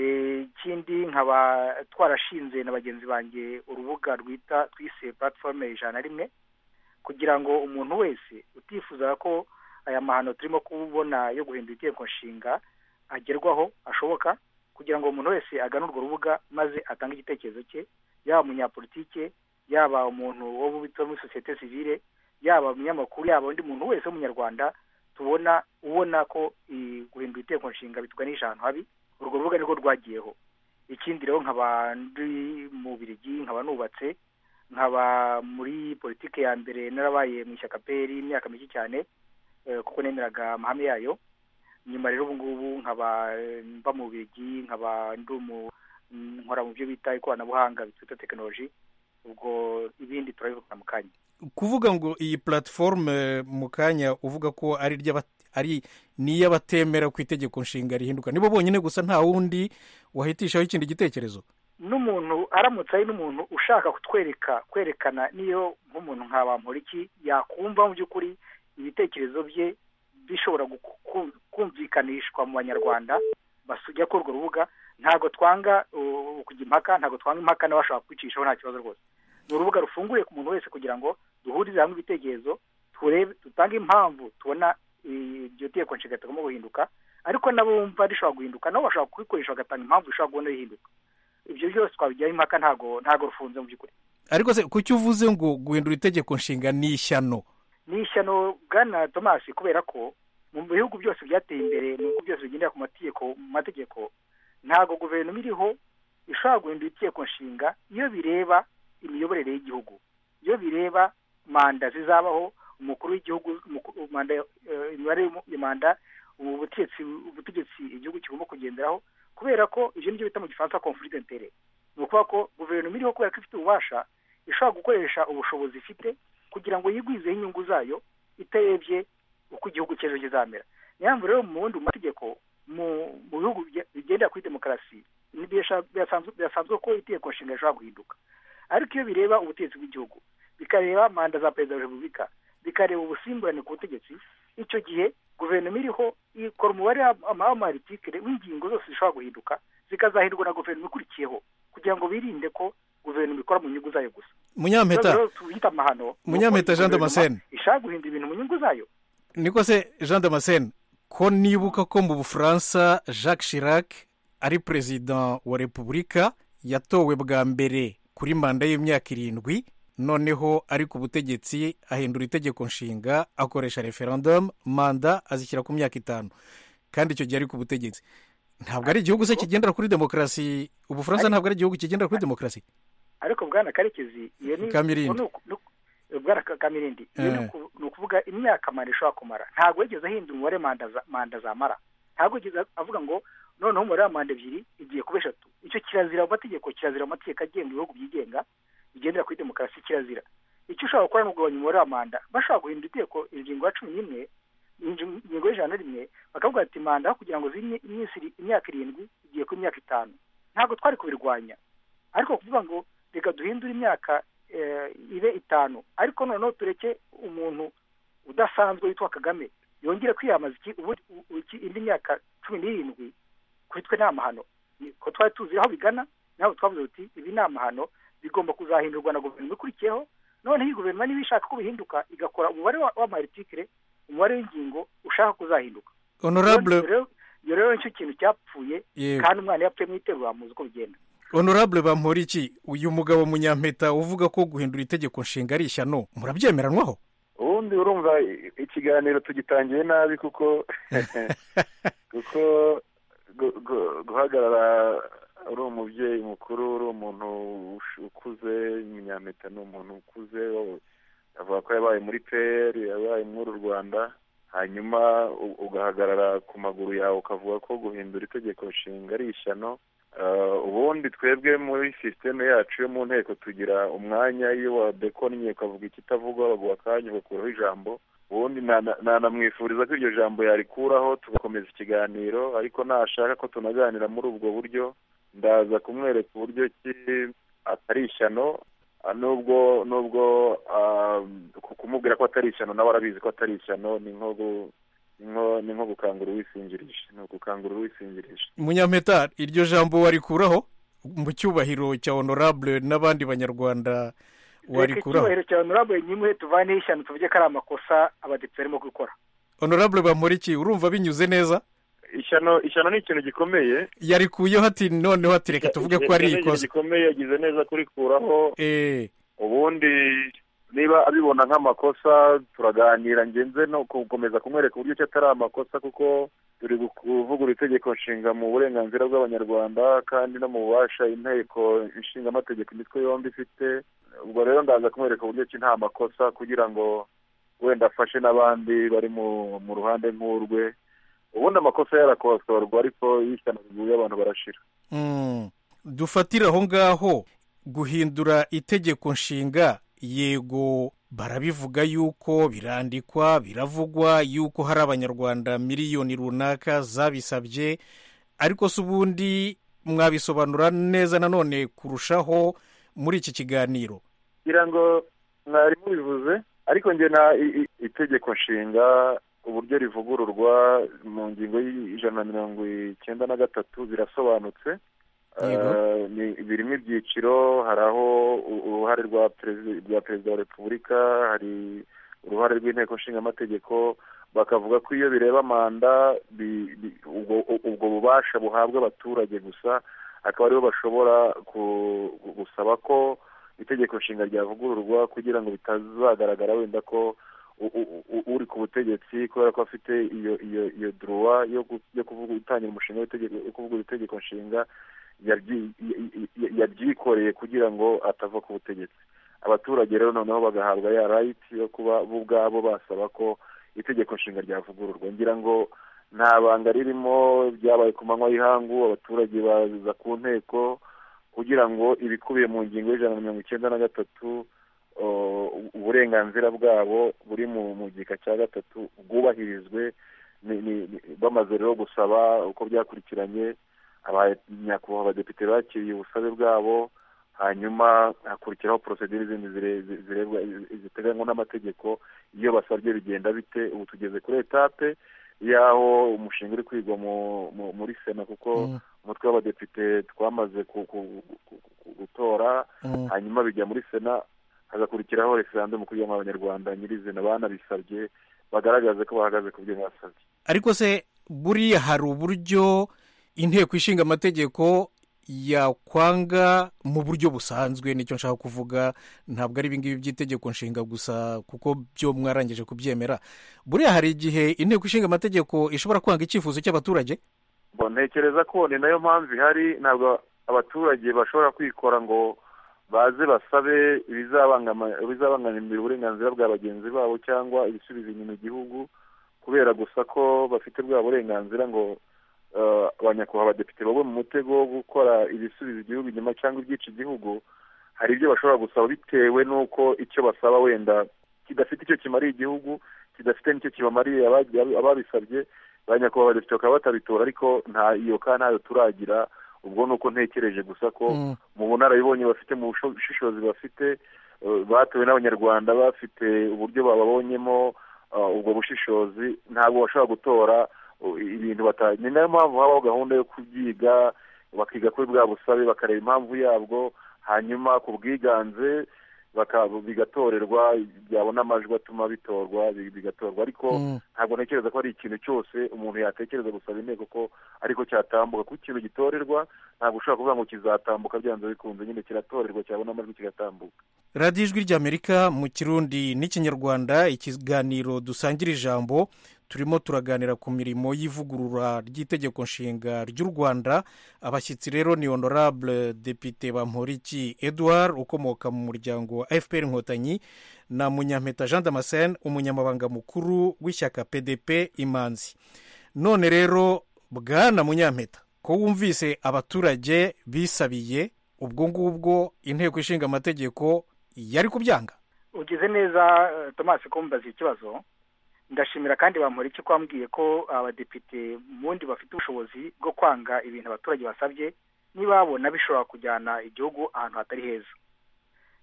ikindi nkaba twarashinze na bagenzi banjye urubuga rwita twise platifomu ijana na rimwe kugira ngo umuntu wese utifuza ko aya mahano turimo kubona yo guhindura itegeko nshinga agerwaho ashoboka kugira ngo umuntu wese agane urwo rubuga maze atange igitekerezo cye yaba umunyapolitike yaba umuntu wo muri sosiyete sivile yaba umunyamakuru yaba undi muntu wese w'umunyarwanda tubona ubona ko guhindura itegeko nshinga bituganisha ahantu habi urwo rubuga nirwo rwagiyeho ikindi rero nkaba ndi mu birigi nkaba nubatse nkaba muri politiki ya mbere narabaye mu ishyaka peri imyaka mike cyane kuko nemeraga amahame yayo nyuma rero ubu ngubu nkaba mba mu birigi nkaba ndi umu nkora mu byo bita ikoranabuhanga bita tekinoloji ubwo ibindi turabivuga mu kanya kuvuga ngo iyi platiforume mu kanya uvuga ko ari ari n'iy'abatemera ku itegeko nshinga rihinduka nibo bonyine gusa nta wundi wahitishaho ikindi gitekerezo n'umuntu aramutse ari n'umuntu ushaka kutwereka kwerekana niyo nk'umuntu nka bamporiki yakumva mu by'ukuri ibitekerezo bye bishobora kumvikanishwa mu banyarwanda basujya kuri urwo rubuga ntabwo twanga kujya impaka ntabwo twanga impaka n'abashobora kwicishaho nta kibazo rwose ni urubuga rufunguye ku muntu wese kugira ngo duhurize hamwe ibitekerezo turebe dutange impamvu tubona iryo tegeko nshinga tugomba guhinduka ariko nabo bumva rishobora guhinduka nabo bashobora kubikoresha bagatanga impamvu rishobora kubona rihinduka ibyo byose twabijyaho impaka ntabwo ntabwo rufunze mu by'ukuri ariko se kuki uvuze ngo guhindura itegeko nshinga ni ishyano ni ishyano bwana tomasi kubera ko mu bihugu byose byateye imbere mu bihugu byose bigendera ku mategeko mu mategeko ntabwo guverinoma iriho ishobora guhindura itegeko nshinga iyo bireba imiyoborere y'igihugu iyo bireba manda zizabaho umukuru w'igihugu manda imibare manda ubutegetsi ubutegetsi igihugu kigomba kugenderaho kubera ko ibyo ngibyo bita mu gifaransa confurite intere ni ukuvuga ko guverinoma iriho kubera ko ifite ububasha ishobora gukoresha ubushobozi ifite kugira ngo yigwizeho inyungu zayo itarebye uko igihugu cy'ejo kizamera niyo mpamvu rero mu bundi mategeko mu bihugu bigendera kuri demokarasi birasanzwe ko itegeko nshinga rishobora guhinduka ariko iyo bireba ubutegetsi bw'igihugu bikareba manda za perezida wa repubulika bikareba ubusimburane ku butegetsi icyo gihe guverinoma iriho ikora umubare w'amaritikire w'ingingo zose zishobora guhinduka zikazahindurwa na guverinoma ikurikiyeho kugira ngo birinde ko guverinoma ikora mu nyungu zayo gusa munyampeta tuhita amahano munyampeta jean damascene ishaka guhindura ibintu mu nyungu zayo niko se jean damascene ko nibuka ko mu bufaransa jacques chirac ari perezida wa repubulika yatowe bwa mbere kuri manda y'imyaka irindwi noneho ari ku butegetsi ahindura itegeko nshinga akoresha referendumu manda azishyira ku myaka itanu kandi icyo gihe ari ku butegetsi ntabwo ari igihugu se kigendera kuri demokarasi ubufaransa ntabwo ari igihugu kigendera kuri demokarasi ariko bwana karekezi iyo ni kamirindi bwana kamirindi ni ukuvuga imyaka manda ishobora kumara ntabwo yigeze ahindura umubare manda zamara ntabwo yigeze avuga ngo noneho umubare wa manda ebyiri igiye kuba eshatu icyo kirazira mu mategeko kirazira mu mategeko agenga ibihugu byigenga bigendera kuri demokarasi kirazira icyo ushobora gukora ni ugabanya umubare wa manda bashobora guhindura itegeko ingingo ya cumi n'imwe ingingo y'ijana rimwe bakavuga ati manda aho kugira ngo zimye imyaka irindwi igiye ku myaka itanu ntabwo twari kubirwanya ariko kuvuga ngo reka duhindure imyaka ibe itanu ariko noneho tureke umuntu udasanzwe witwa kagame yongere kwiyamamaza indi myaka cumi n'irindwi kuri twe ni amahano ko twari tuzi aho bigana ntabwo twavuze uti ibi ni amahano bigomba kuzahindurwa na guverinoma ikurikiyeho noneho iyi guverinoma niba ishaka ko bihinduka igakora umubare w'amaritikire umubare w'ingingo ushaka kuzahinduka iyo rero nicyo kintu cyapfuye kandi umwana yapfuye mu iterura muzi uko bigenda honorable bamporiki uyu mugabo munyampeta uvuga ko guhindura itegeko nshinga ari ishyano murabyemeranwaho ubundi urumva ikiganiro tugitangiye nabi kuko kuko guhagarara uri umubyeyi mukuru uri umuntu ukuze umunyampeta ni umuntu ukuze avuga ko yabaye muri peyeri yabaye muri u rwanda hanyuma ugahagarara ku maguru yawe ukavuga ko guhindura itegeko nshinga ari ishyano ubundi twebwe muri sisiteme yacu yo mu nteko tugira umwanya iyo wadekonnye ukavuga ikitavugwa baguha akanya ugakuraho ijambo ubundi nanamwifuriza ko iryo jambo yarikuraho tugakomeza ikiganiro ariko nashaka ko tunaganira muri ubwo buryo ndaza kumwereka uburyo ki atari ishyano nubwo nubwo kumubwira ko atari ishyano nawe arabizi ko atari ishyano ni nko gukangura uwisingirisha ni ugukangura uwisingirisha munyampeta iryo jambo warikuraho mu cyubahiro cya honorable n'abandi banyarwanda warikuraho icyubahiro cya honorable nyimwe tuvaneho ishyano tuvuge ko ari amakosa abadepite barimo gukora honorable bamuriki urumva binyuze neza ishyano ishyano ni ikintu gikomeye yarikuyeho ati noneho ati reka tuvuge ko ari ikosa gikomeye yagize neza kurikuraho ubundi niba abibona nk'amakosa turaganira ngenze no gukomeza kumwereka uburyo ki atari amakosa kuko turi kuvugura itegeko nshinga mu burenganzira bw'abanyarwanda kandi no mu bubasha inteko ishinga amategeko imitwe yombi ifite ubwo rero ndaza kumwereka uburyo ki nta makosa kugira ngo wenda afashe n'abandi bari mu ruhande nk'urwe ubundi amakosa yarakosorwa ariko y'ishyano riguye abantu barashira dufatire aho ngaho guhindura itegeko nshinga yego barabivuga yuko birandikwa biravugwa yuko hari abanyarwanda miliyoni runaka zabisabye ariko si ubundi mwabisobanura neza nanone kurushaho muri iki kiganiro kugira ngo mwari mubivuze ariko ngena itegeko nshinga uburyo rivugururwa mu ngingo y'ijana na mirongo icyenda na gatatu birasobanutse birimo ibyiciro hari aho uruhare rwa perezida wa repubulika hari uruhare rw'inteko nshingamategeko bakavuga ko iyo bireba manda ubwo bubasha buhabwa abaturage gusa akaba aribo bashobora gusaba ko itegeko nshinga ryavugururwa kugira ngo bitazagaragara wenda ko uri ku butegetsi kubera ko afite iyo iyo iyo duruwa yo kuvuga gutangira umushinga w'itegeko yo kuvuga itegeko nshinga yabyikoreye kugira ngo atava ku butegetsi abaturage rero noneho bagahabwa ya rayiti yo kuba bo ubwabo basaba ko itegeko nshinga ryavugururwa ngira ngo nta banga ririmo byabaye ku manywa y'ihangu abaturage baza ku nteko kugira ngo ibikubiye mu ngingo y'ijana na mirongo icyenda na gatatu uburenganzira bwabo buri mu gika cya gatatu bwubahirizwe bamaze rero gusaba uko byakurikiranye abanyakubahwa abadepite bakiriye ubusabe bwabo hanyuma hakurikiraho porosedire izindi zirebwa ziteganywa n'amategeko iyo basabye bigenda bite ubu tugeze kuri etape y'aho umushinga uri kwigwa muri sena kuko umutwe w'abadepite twamaze gutora hanyuma bijya muri sena hagakurikiraho referandumu kugira ngo abanyarwanda nyirizina banabisabye bagaragaze ko bahagaze ku byo basabye ariko se buriya hari uburyo inteko ishinga amategeko yakwanga mu buryo busanzwe nicyo nshaka kuvuga ntabwo ari ibingibi by'itegeko nshinga gusa kuko byo mwarangije kubyemera buriya hari igihe inteko ishinga amategeko ishobora kwanga icyifuzo cy'abaturage ntekereza ko ni nayo mpamvu ihari ntabwo abaturage bashobora kwikora ngo baze basabe ibizabangamira uburenganzira bwa bagenzi babo cyangwa ibisubizo inyuma igihugu kubera gusa ko bafite bwa burenganzira ngo abanyakubahwa abadepite bagwe mu mutego wo gukora ibisubiza igihugu inyuma cyangwa ibyica igihugu hari ibyo bashobora gusaba bitewe n'uko icyo basaba wenda kidafite icyo kimariye igihugu kidafite n'icyo kibamariye ababisabye abanyakubahwa abadepite bakaba batabitora ariko nta iyo kandi ntayo turagira ubwo ni uko ntekereje gusa ko mu bunararibonye bafite mu bushishozi bafite batuwe n'abanyarwanda bafite uburyo bababonyemo ubwo bushishozi ntabwo bashobora gutora ibintu batazi ni nayo mpamvu habaho gahunda yo kubyiga bakiga kuri bwa busabe bakareba impamvu yabwo hanyuma ku bwiganze bigatorerwa byabona amajwi atuma bitorwa bigatorwa ariko ntabwo ntekereza ko ari ikintu cyose umuntu yatekereza gusaba inteko ko ariko cyatambuka kuko ikintu gitorerwa ntabwo ushobora kuvuga ngo kizatambuka byanze bikunze nyine kiratorerwa cyabona amajwi kigatambuka radiyo ijwi ry'amerika mu kirundi n'ikinyarwanda ikiganiro dusangira ijambo turimo turaganira ku mirimo y'ivugurura ry'itegeko nshinga ry'u rwanda abashyitsi rero ni honorable depite bamporiki edouard ukomoka mu muryango wa fpr inkotanyi na munyampeta jean damascene umunyamabanga mukuru w'ishyaka pdp imanzi none rero bwana munyampeta ko wumvise abaturage bisabiye ubwo ngubwo inteko ishinga amategeko yari kubyanga ugize neza tomasi kumbaza ikibazo ndashimira kandi bamureke ko wambwiye ko abadepite bundi bafite ubushobozi bwo kwanga ibintu abaturage basabye niba babona bishobora kujyana igihugu ahantu hatari heza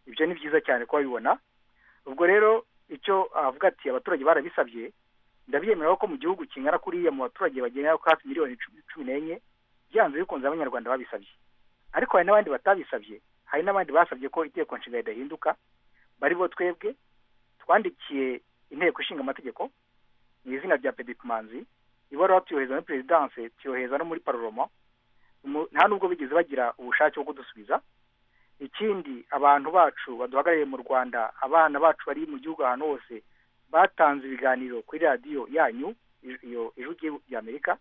ibyo ni byiza cyane ko babibona ubwo rero icyo avuga ati abaturage barabisabye ndabyemera ko mu gihugu kingana kuriya mu baturage bagenera ko hafi miliyoni cumi n'enye byanze bikunze abanyarwanda babisabye ariko hari n'abandi batabisabye hari n'abandi basabye ko itegeko nshinga ridahinduka bari bo twebwe twandikiye inteko ishinga amategeko mu izina rya pedipimanzi ibaruwa tuyohereza muri perezidanse tuyohereza no muri paroroma nta nubwo bigeze bagira ubushake bwo kudusubiza ikindi abantu bacu baduhagarariye mu rwanda abana bacu bari mu gihugu ahantu hose batanze ibiganiro kuri radiyo yanyu iyo ijugiye ry'amerika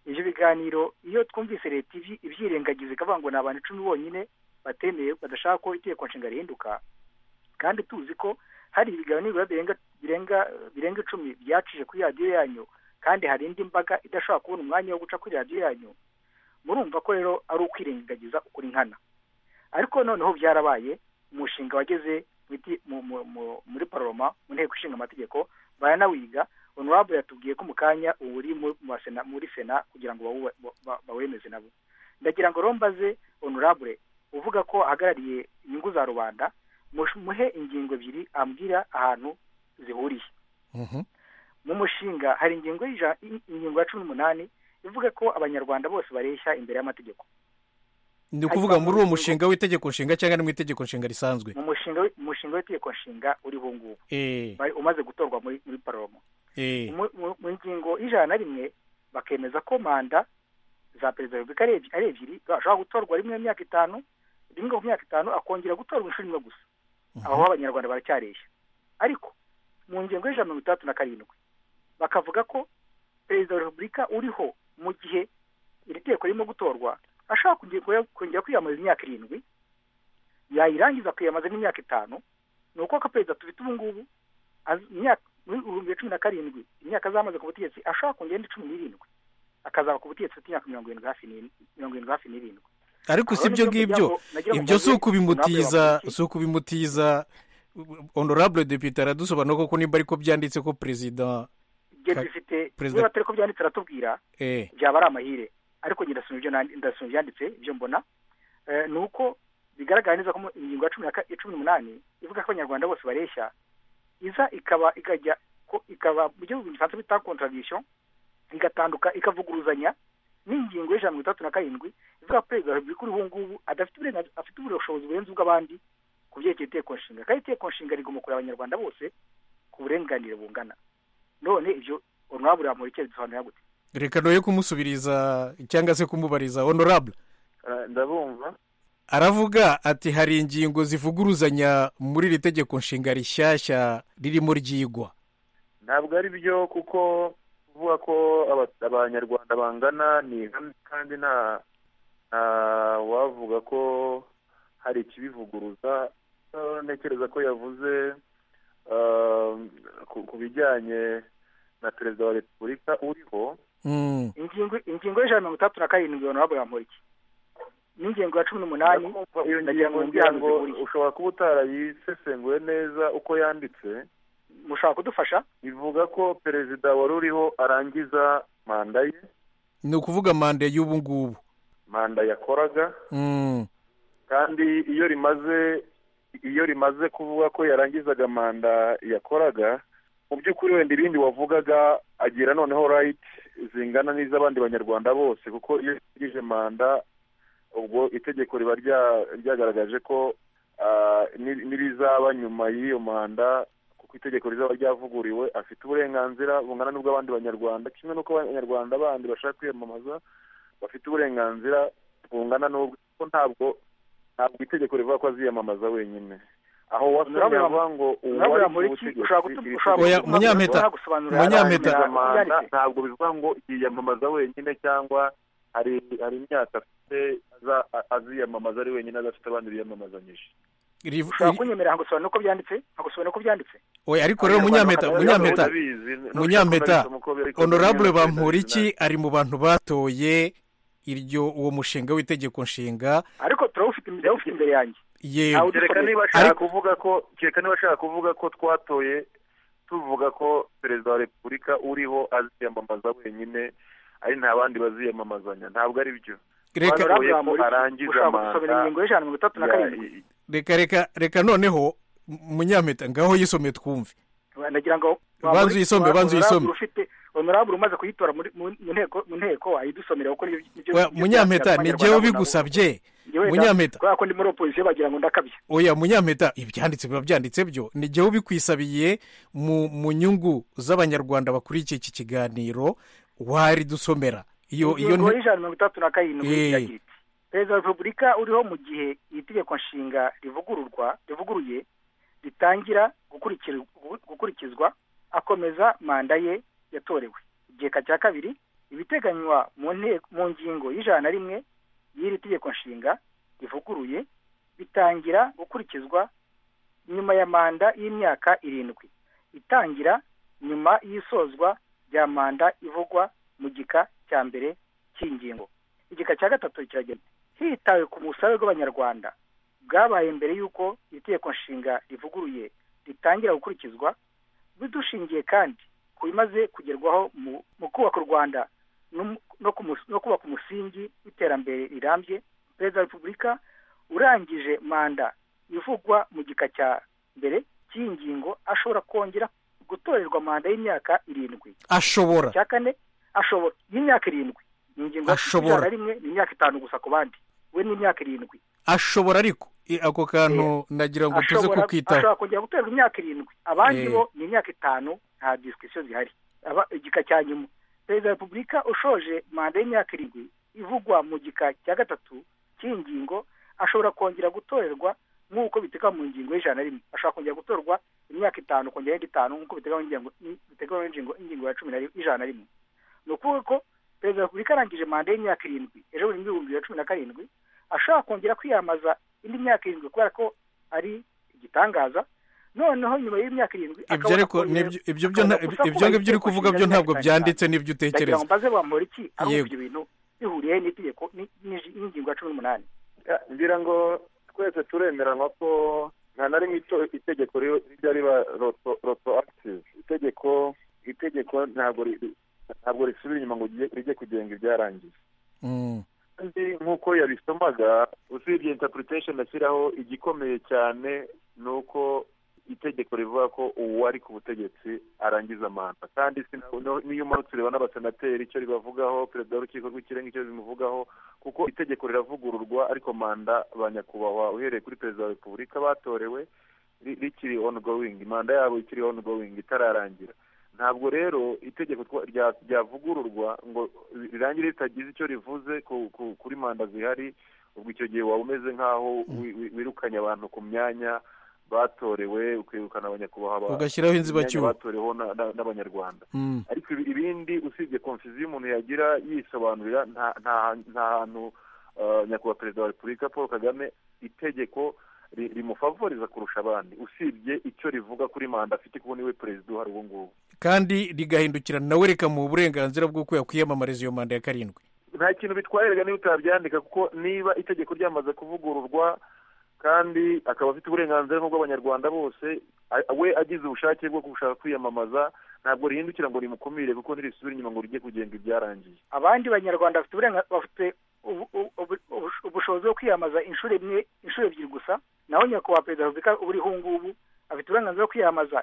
ibyo biganiro iyo twumvise leta ibyirengagiza ikavuga ngo ni abantu icumi bonyine batemeye badashaka ko itegeko nshinga rihinduka kandi tuzi ko hari ibiganiro birenga birenga icumi byacije kuri radiyo yanyu kandi hari indi mbaga idashobora kubona umwanya wo guca kuri radiyo yanyu murumva ko rero ari ukwirengagiza ukuri nkana ariko noneho byarabaye umushinga wageze muri paroma mu nteko ishinga amategeko baranawiga onorabo yatubwiye ko mu kanya uri muri sena kugira ngo bawemeze nabo ndagira ngo rombaze onorabure uvuga ko ahagarariye inyungu za rubanda muhe ingingo ebyiri ambwira ahantu zihuriye mu mushinga hari ingingo ingingo ya cumi n'umunani ivuga ko abanyarwanda bose bareshya imbere y'amategeko ni ukuvuga muri uwo mushinga w'itegeko nshinga cyangwa ni mu itegeko nshinga risanzwe umushinga w'itegeko nshinga uri ngubu umaze gutorwa muri paroma mu ngingo y'ijana na rimwe bakemeza ko manda za perezida wa repubulika ari ebyiri bashobora gutorwa rimwe mu myaka itanu rimwe mu myaka itanu akongera gutorwa inshuro imwe gusa aho abanyarwanda baracyareshya ariko mu ngingo y'ijana mirongo itandatu na karindwi bakavuga ko perezida wa repubulika uriho mu gihe iri teko ririmo gutorwa ashaka kongera kwiyamamaza imyaka irindwi yayirangiza akiyamamaza n'imyaka itanu ni uko ko perezida tubita ubu ngubu muri bibiri cumi na karindwi imyaka azamaze ku butegetsi ashaka kongera indi cumi n'irindwi akazaba ku butegetsi afite imyaka mirongo irindwi hafi mirongo irindwi hafi n'irindwi ariko si ibyo ngibyo ibyo si ukubimutiza si ukubimutiza honorable depute aradusobanura koko nimba ariko byanditse ko perezida perezida niba atari ko byanditse aratubwira byaba ari amahire ariko njye ndasoma ibyanditse ibyo mbona ni uko bigaragara neza ko ingingo ya cumi n'umunani ivuga ko abanyarwanda bose bareshya iza ikaba ikajya ikaba mu gihugu gifaransa bita kontradisiyo igatanduka ikavuguruzanya n'ingingo y'ijana mirongo itandatu na karindwi ivuga ko perezida wa repubulika uriho ngubu adafite afite ubushobozi burenze ubw'abandi ku byerekeye iteko nshinga kandi iteko nshinga rigomba kureba abanyarwanda bose ku burenganire bungana none ibyo honorable bamurike bisobanura gute reka noye kumusubiriza cyangwa se kumubariza honorable ndabumva aravuga ati hari ingingo zivuguruzanya muri iri tegeko nshinga rishyashya ririmo ryigwa ntabwo ari byo kuko kuvuga ko abanyarwanda bangana ni ihame kandi nta wavuga ko hari ikibivuguruza ntekereza ko yavuze ku bijyanye na perezida wa repubulika uriho ingingo y'ijana mirongo itandatu na karindwi honorable yamporiki n'ingengo ya cumi n'umunani iyo ngingo ushobora kuba utarayisesenguye neza uko yanditse mushobora kudufasha ivuga ko perezida wari uriho arangiza manda ye ni ukuvuga manda y'ubu ngubu manda yakoraga kandi iyo rimaze iyo rimaze kuvuga ko yarangizaga manda yakoraga mu by'ukuri wenda ibindi wavugaga agira noneho rayiti zingana n'iz'abandi banyarwanda bose kuko iyo yangije manda ubwo itegeko riba ryagaragaje ko n'ibizaba nyuma y'iyo manda kuko itegeko rizaba ryavuguriwe afite uburenganzira bungana n'ubw'abandi banyarwanda kimwe n'uko abanyarwanda bandi bashaka kwiyamamaza bafite uburenganzira bungana n'ubwo ntabwo ntabwo itegeko rivuga ko aziyamamaza wenyine aho wasomye avuga ngo uwari ubutegetsi munyampeta munyampeta ntabwo bivuga ngo yiyamamaza wenyine cyangwa hari imyaka afite aziyamamaza ari wenyine adafite abandi biyamamazanyije ushobora kunyemerera nkagusobanura uko byanditse nkagusobanura uko byanditse oya ariko rero munyampeta munyampeta munyampeta honorable bamporiki ari mu bantu batoye iryo uwo mushinga w'itegeko nshinga ariko turawufite imbere yanjye kereka niba ashaka kuvuga ko kereka niba ashaka kuvuga ko twatoye tuvuga ko perezida wa repubulika uriho aziyamamaza wenyine ari nta bandi baziyamamazanya ntabwo ari byo reka reka reka reka noneho munyampeta ngaho yisomye twumve nagira ngo banza uyisome banza uyisome honorable umaze kuyitora mu nteko ayidusomera kuko munyampeta ni njyewe bigusabye munyampeta kubera ko ndi muri oposisiyo bagira ngo ndakabye oya munyampeta ibyanditse biba byanditse byo ni njyewe ubikwisabiye mu nyungu z'abanyarwanda bakurikiye iki kiganiro waridusomera iyo iyo ingingo y'ijana mirongo itandatu na karindwi iragira iti perezida wa repubulika uriho mu gihe iri tegeko nshinga rivugururwa rivuguruye ritangira gukurikizwa akomeza manda ye yatorewe igika cya kabiri ibiteganywa mu ngingo y'ijana na rimwe y'iri tegeko nshinga rivuguruye bitangira gukurikizwa nyuma ya manda y'imyaka irindwi itangira nyuma y'isozwa rya manda ivugwa mu gika cya mbere cy'ingingo igika cya gatatu kiragenda hitawe ku busabe bw'abanyarwanda bwabaye mbere y'uko itegeko nshinga rivuguruye ritangira gukurikizwa bidushingiye kandi ku bimaze kugerwaho mu kubaka u rwanda no kubaka umusingi w'iterambere rirambye perezida wa repubulika urangije manda ivugwa mu gika cya mbere cy'iyi ngingo ashobora kongera gutorerwa manda y'imyaka irindwi ashobora cya kane ashobora y'imyaka irindwi ni ingingo ashobora na rimwe ni imyaka itanu gusa ku bandi we ni imyaka irindwi ashobora ariko ako kantu nagira ngo tuze kukitaho ashobora kongera gutorerwa imyaka irindwi abandi bo ni imyaka itanu nta disikisiyo zihari igika cya nyuma perezida wa repubulika ushoje manda y'imyaka irindwi ivugwa mu gika cya gatatu cy'iyi ngingo ashobora kongera gutorerwa nk'uko biteganywa mu ngingo y'ijana rimwe ashobora kongera gutorwa imyaka itanu kongera indi itanu nk'uko biteganywa n'ingingo ya cumi y'ijana rimwe ni ukuvuga ko perezida wa repubulika arangije manda y'imyaka irindwi ejo buri bihumbi bibiri na cumi na karindwi ashobora kongera kwiyamamaza indi myaka irindwi kubera ko ari igitangaza noneho nyuma y'imyaka irindwi ibyo ariko ibyo ngibyo uri kuvuga byo ntabwo byanditse n'ibyo utekereza mbaze bamura iki aho ibyo bintu bihuriye n'itegeko n'ingingo ya cumi n'umunani ngira ngo twese turemeranywa ko nta na rimwe itegeko rijya riba roto akitivu itegeko itegeko ntabwo ntabwo risubira inyuma ngo rijye kugenga ibyarangiye kandi nk'uko yabisomaga usibye intapuritesheni ashyiraho igikomeye cyane ni uko itegeko rivuga ko uwari ku butegetsi arangiza manda kandi n'iyo umanutse ureba n'abasenateri icyo ribavugaho perezida w'urukiko rw'ikirenga icyo bimuvugaho kuko itegeko riravugururwa ariko manda ba nyakubahwa uhereye kuri perezida wa repubulika batorewe rikiri ongoing manda yabo ikiri ongoing itararangira ntabwo rero itegeko ryavugururwa ngo rirangire ritagize icyo rivuze kuri manda zihari ubwo icyo gihe waba umeze nk'aho wirukanye abantu ku myanya batorewe ukirukana abanyakubahwa ugashyiraho inzibacyuho batoreweho n'abanyarwanda ariko ibindi usibye konfiziyo umuntu yagira yisobanurira nta hantu nyakubahwa perezida wa repubulika paul kagame itegeko rimufavoriza kurusha abandi usibye icyo rivuga kuri manda afite kuko niwe perezida uhari ubu ngubu kandi rigahindukira nawe rikamuha uburenganzira bw'uko yakwiyamamariza iyo manda ya karindwi nta kintu bitwaye rega niba utabyandika kuko niba itegeko ryamaze kuvugururwa kandi akaba afite uburenganzira nk'ubw'abanyarwanda bose we agize ubushake bwo gushaka kwiyamamaza ntabwo rihindukira ngo rimukumire kuko ntirisubire inyuma ngo rijye kugenga ibyarangiye abandi banyarwanda bafite ubushobozi bwo kwiyamamaza inshuro imwe inshuro ebyiri gusa naho nyakubahwa perezida wa repubulika uriho ubu ngubu afite uburenganzira bwo kwiyamamaza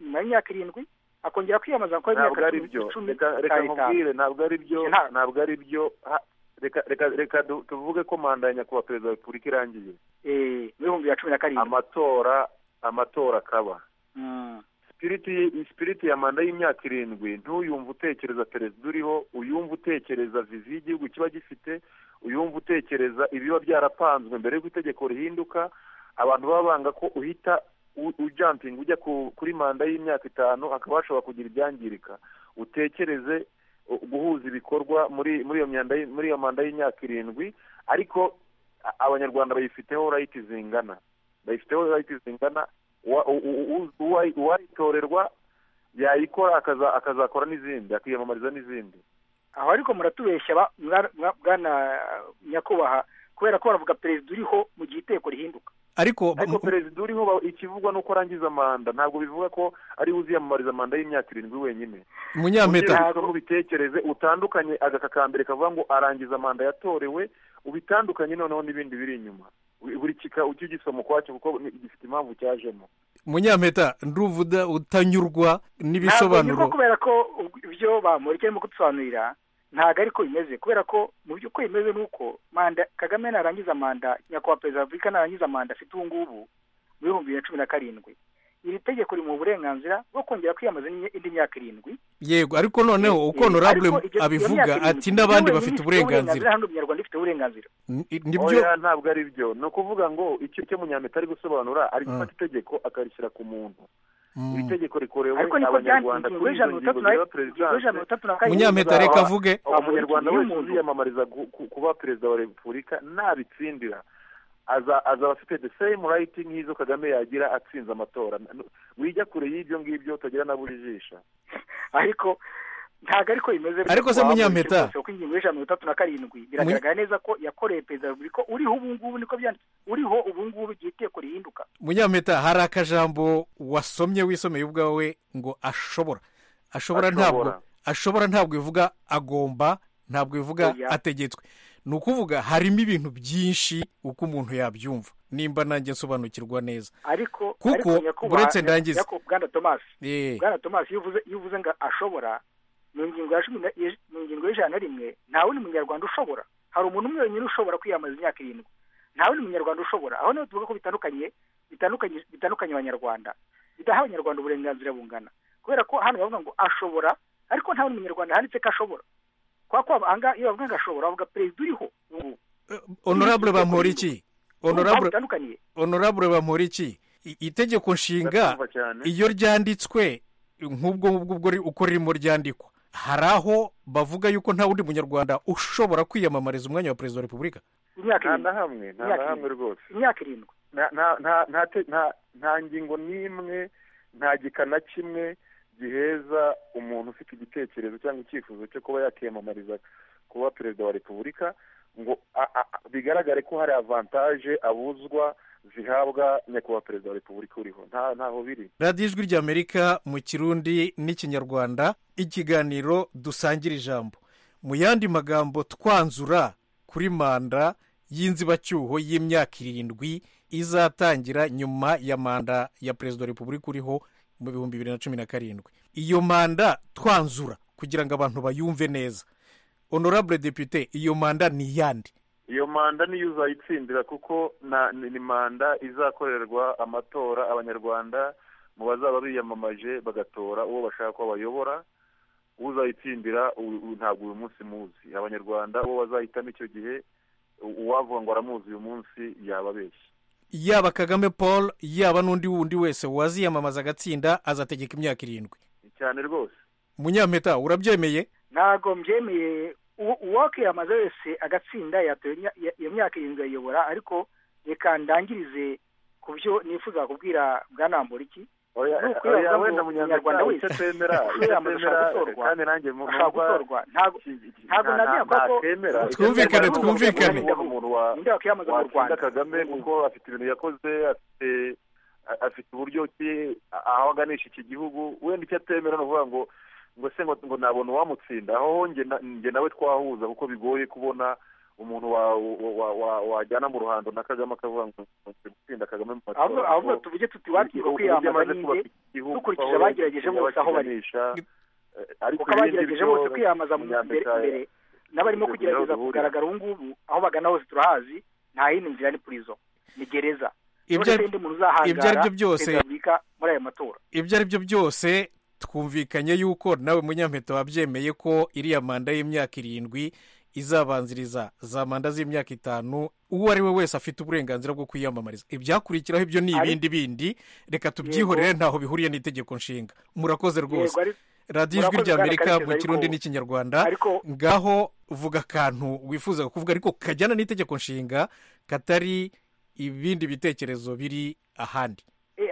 nyuma y'imyaka irindwi akongera kwiyamamaza kuko imyaka icumi reka mubwire ntabwo ari byo ntabwo ari byo reka tuvuge ko manda ya nyakubahwa perezida wa repubulika irangiye muri bibiri na cumi na karindwi amatora amatora akaba sipiriti ya manda y'imyaka irindwi ntuyumve utekereza perezida uriho uyumve utekereza viziyo y'igihugu kiba gifite uyumve utekereza ibiba byarapanzwe mbere y'uko itegeko rihinduka abantu baba banga ko uhita ujampinga ujya kuri manda y'imyaka itanu hakaba hashobora kugira ibyangirika utekereze guhuza ibikorwa muri iyo manda y'imyaka irindwi ariko abanyarwanda bayifiteho rayiti zingana bayifiteho rayiti zingana uwayitorerwa yayikora akazakora n'izindi akiyamamariza n'izindi aho ariko muratubeshya bwana nyakubahwa kubera ko baravuga perezida uriho mu gihe iteko rihinduka ariko perezida uriho ikivugwa ni uko arangiza manda ntabwo bivuga ko ari uziyamamariza manda y'imyaka irindwi wenyine munyampeta ubitekereze utandukanye agaka ka mbere kavuga ngo arangiza manda yatorewe ubitandukanye noneho n'ibindi biri inyuma buri kika ujye ugisoma ukwacyo kuko gifite impamvu cyajemo munyampeta nduvuda utanyurwa n'ibisobanuro ntabwo kubera ko ibyo bamureke mu kudusobanurira ntabwo ariko bimeze kubera ko mu by'ukuri bimeze ni uko manda kagame narangiza manda nyakubahwa perezida wa repubulika narangiza manda afite ubu ngubu muri bibiri na cumi na karindwi iri tegeko rimuha uburenganzira bwo kongera kwiyamamaza indi myaka irindwi yego ariko noneho uko honorable abivuga ati n'abandi bafite uburenganzira hano umunyarwanda ufite uburenganzira nibyo ntabwo ari byo ni ukuvuga ngo icyo cyo munyampeta ari gusobanura ari gufata itegeko akarishyira ku muntu iri tegeko rikorewe abanyarwanda kuri izo ngingo zireba perezidanse munyampeta reka avuge umunyarwanda wese uziyamamariza kuba perezida wa repubulika nabitsindira azaba afite the same right nk'izo kagame yagira atsinze amatora wijya kure y'ibyo ngibyo utagira na buri jisho ariko ntabwo ariko bimeze ariko se munyameta kuko ingingo y'ijana mirongo itatu na karindwi biragaragara neza ko yakoreye perezida wa repubulika uriho ubu ngubu niko byanditse uriho ubu ngubu igihe iteko rihinduka munyameta hari akajambo wasomye wisomeye ubwawe ngo ashobora ashobora ntabwo ashobora ntabwo ivuga agomba ntabwo ivuga ategetswe ni ukuvuga harimo ibintu byinshi uko umuntu yabyumva nimba nanjye nsobanukirwa neza ariko kuko uretse ndangiza bwana tomasi bwana tomasi iyo uvuze ngo ashobora mu ngingo y'ijana na rimwe nta wundi munyarwanda ushobora hari umuntu umwe wenyine ushobora kwiyamamaza imyaka irindwi nta wundi munyarwanda ushobora aho niho tuvuga ko bitandukanye bitandukanye abanyarwanda bidaha abanyarwanda uburenganzira bungana kubera ko hano bavuga ngo ashobora ariko nta wundi munyarwanda handitse ko ashobora kwa ko ahangaha iyo bavuga ngo ashobora bavuga perezida uriho honorable bamura iki honorable bamura iki itegeko nshinga iyo ryanditswe nk'ubwo ngubwo uko ririmo ryandikwa hari aho bavuga yuko nta wundi munyarwanda ushobora kwiyamamariza umwanya wa perezida wa repubulika nta na hamwe nta na hamwe rwose imyaka irindwi nta ngingo n'imwe nta gika na kimwe giheza umuntu ufite igitekerezo cyangwa icyifuzo cyo kuba yakiyamamariza kuba perezida wa repubulika ngo bigaragare ko hari avantaje abuzwa zihabwa nyakubahwa perezida wa repubulika uriho ntaho biri radiyo ijwi ry'amerika mu kirundi n'ikinyarwanda ikiganiro dusangira ijambo mu yandi magambo twanzura kuri manda y'inzibacyuho y'imyaka irindwi izatangira nyuma ya manda ya perezida wa repubulika uriho mu bihumbi bibiri na cumi na karindwi iyo manda twanzura kugira ngo abantu bayumve neza honorable depute iyo manda ni iyande iyo manda niyo uzayitsindira kuko ni manda izakorerwa amatora abanyarwanda mu bazaba biyamamaje bagatora uwo bashaka ko bayobora uzayitsindira ntabwo uyu munsi muzi abanyarwanda uwo bazahitamo icyo gihe uwavuga ngo aramuzi uyu munsi yaba abeshya yaba kagame paul yaba n'undi wundi wese waziyamamaza agatsinda azategeka imyaka irindwi cyane rwose munyampeta urabyemeye ntabwo mbyemeye uwakwiyamaza wese agatsinda iyo myaka irindwi ayiyobora ariko reka ndangirize ku byo nifuza kubwira bwanambura iki wenda munyarwanda wese kwiyamamaza kandi nanjye ashaka gutorwa ntabwo nabwira ko twumvikane twumvikane umuntu wakwiyamamaza mu rwanda kagame kuko afite ibintu yakoze afite afite uburyo ki aho aganisha iki gihugu wenda icyo atemera ni ukuvuga ngo ngo se ngo nabona uwamutsinda aho njye nawe twahuza kuko bigoye kubona umuntu wajyana mu ruhando na kagame akavuga ngo gutsinda kagame mu matora ahubwo tuvuge tuti wakirwa kwiyamamaza nyine dukurikije abagerageje bose aho bari kuko abagerageje bose kwiyamamaza mu imbere n'abarimo kugerageza kugaragara ubu ngubu aho bagana hose turahazi nta yindi nzira ni purizo ni gereza ibyo ari byo byose ibyo ari byo byose twumvikanye yuko nawe munyampeta wabyemeye ko iriya manda y'imyaka irindwi izabanziriza za manda z'imyaka itanu uwo ari we wese afite uburenganzira bwo kwiyamamariza ibyakurikiraho ibyo ni ibindi bindi reka tubyihorere ntaho bihuriye n'itegeko nshinga murakoze rwose radiyo ijwi ry'amerika mu kirundi n'ikinyarwanda ngaho vuga akantu wifuza kuvuga ariko kajyana n'itegeko nshinga katari ibindi bitekerezo biri ahandi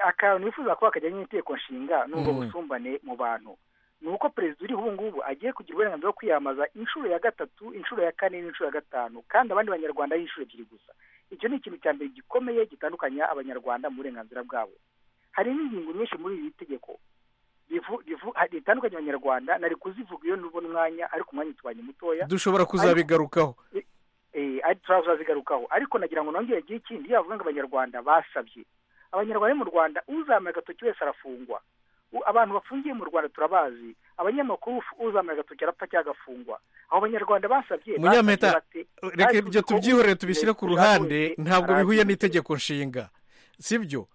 akantu wifuza kuba kajyanye n'inteko nshinga n'ubwo busumbane mu bantu ni uko perezida uriho ubu ngubu agiye kugira uburenganzira bwo kwiyamamaza inshuro ya gatatu inshuro ya kane n'inshuro ya gatanu kandi abandi banyarwanda ari inshuro ebyiri gusa icyo ni ikintu cya mbere gikomeye gitandukanya abanyarwanda mu burenganzira bwabo hari n'ingingo nyinshi muri iri tegeko ritandukanya abanyarwanda nari kuzivuga iyo nubona umwanya ariko umwanya utubanye mutoya dushobora kuzabigarukaho turazazigarukaho ariko nagira ngo nongere igihe ikindi iyo bavuga ngo abanyarwanda basabye abanyarwanda mu rwanda uzamuye agatoki wese arafungwa abantu bafungiye mu rwanda turabazi abanyamakuru uzamuye agatoki arapfa cyangwa agafungwa abo banyarwanda basabye munyampeta reka ibyo tubyihorere tubishyire ku ruhande ntabwo bihuye n'itegeko nshinga si byo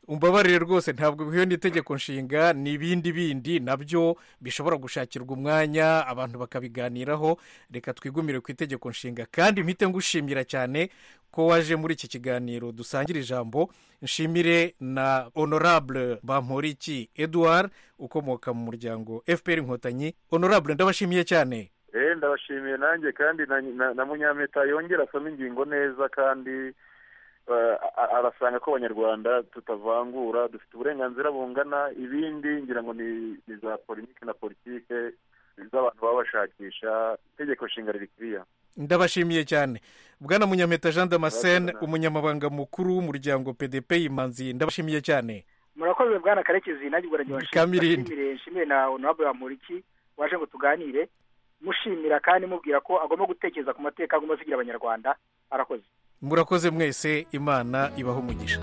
umbabarire rwose ntabwo bihuye n'itegeko nshinga ni ibindi bindi nabyo bishobora gushakirwa umwanya abantu bakabiganiraho reka twigumire ku itegeko nshinga kandi mpite ngushimira cyane ko waje muri iki kiganiro dusangira ijambo nshimire na honorable bamporiki eduard ukomoka mu muryango fpr inkotanyi honorable ndabashimiye cyane ndabashimiye nanjye kandi na munyameta yongera asoma ingingo neza kandi arasanga ko abanyarwanda tutavangura dufite uburenganzira bungana ibindi ngira ngo ni za politiki na politiki z'abantu baba bashakisha itegeko nshinga rikwiye ndabashimiye cyane bwana munyameta jean damascene umunyamabanga mukuru w'umuryango pdp y'imanzi ndabashimiye cyane murakoze bwana karekezi nanjye ubwo nagiye nshimire nshimire na honorable bamuriki waje ngo tuganire mushimira kandi mubwira ko agomba gutekereza ku mateka agomba asigira abanyarwanda arakoze murakoze mwese imana ibaho umugisha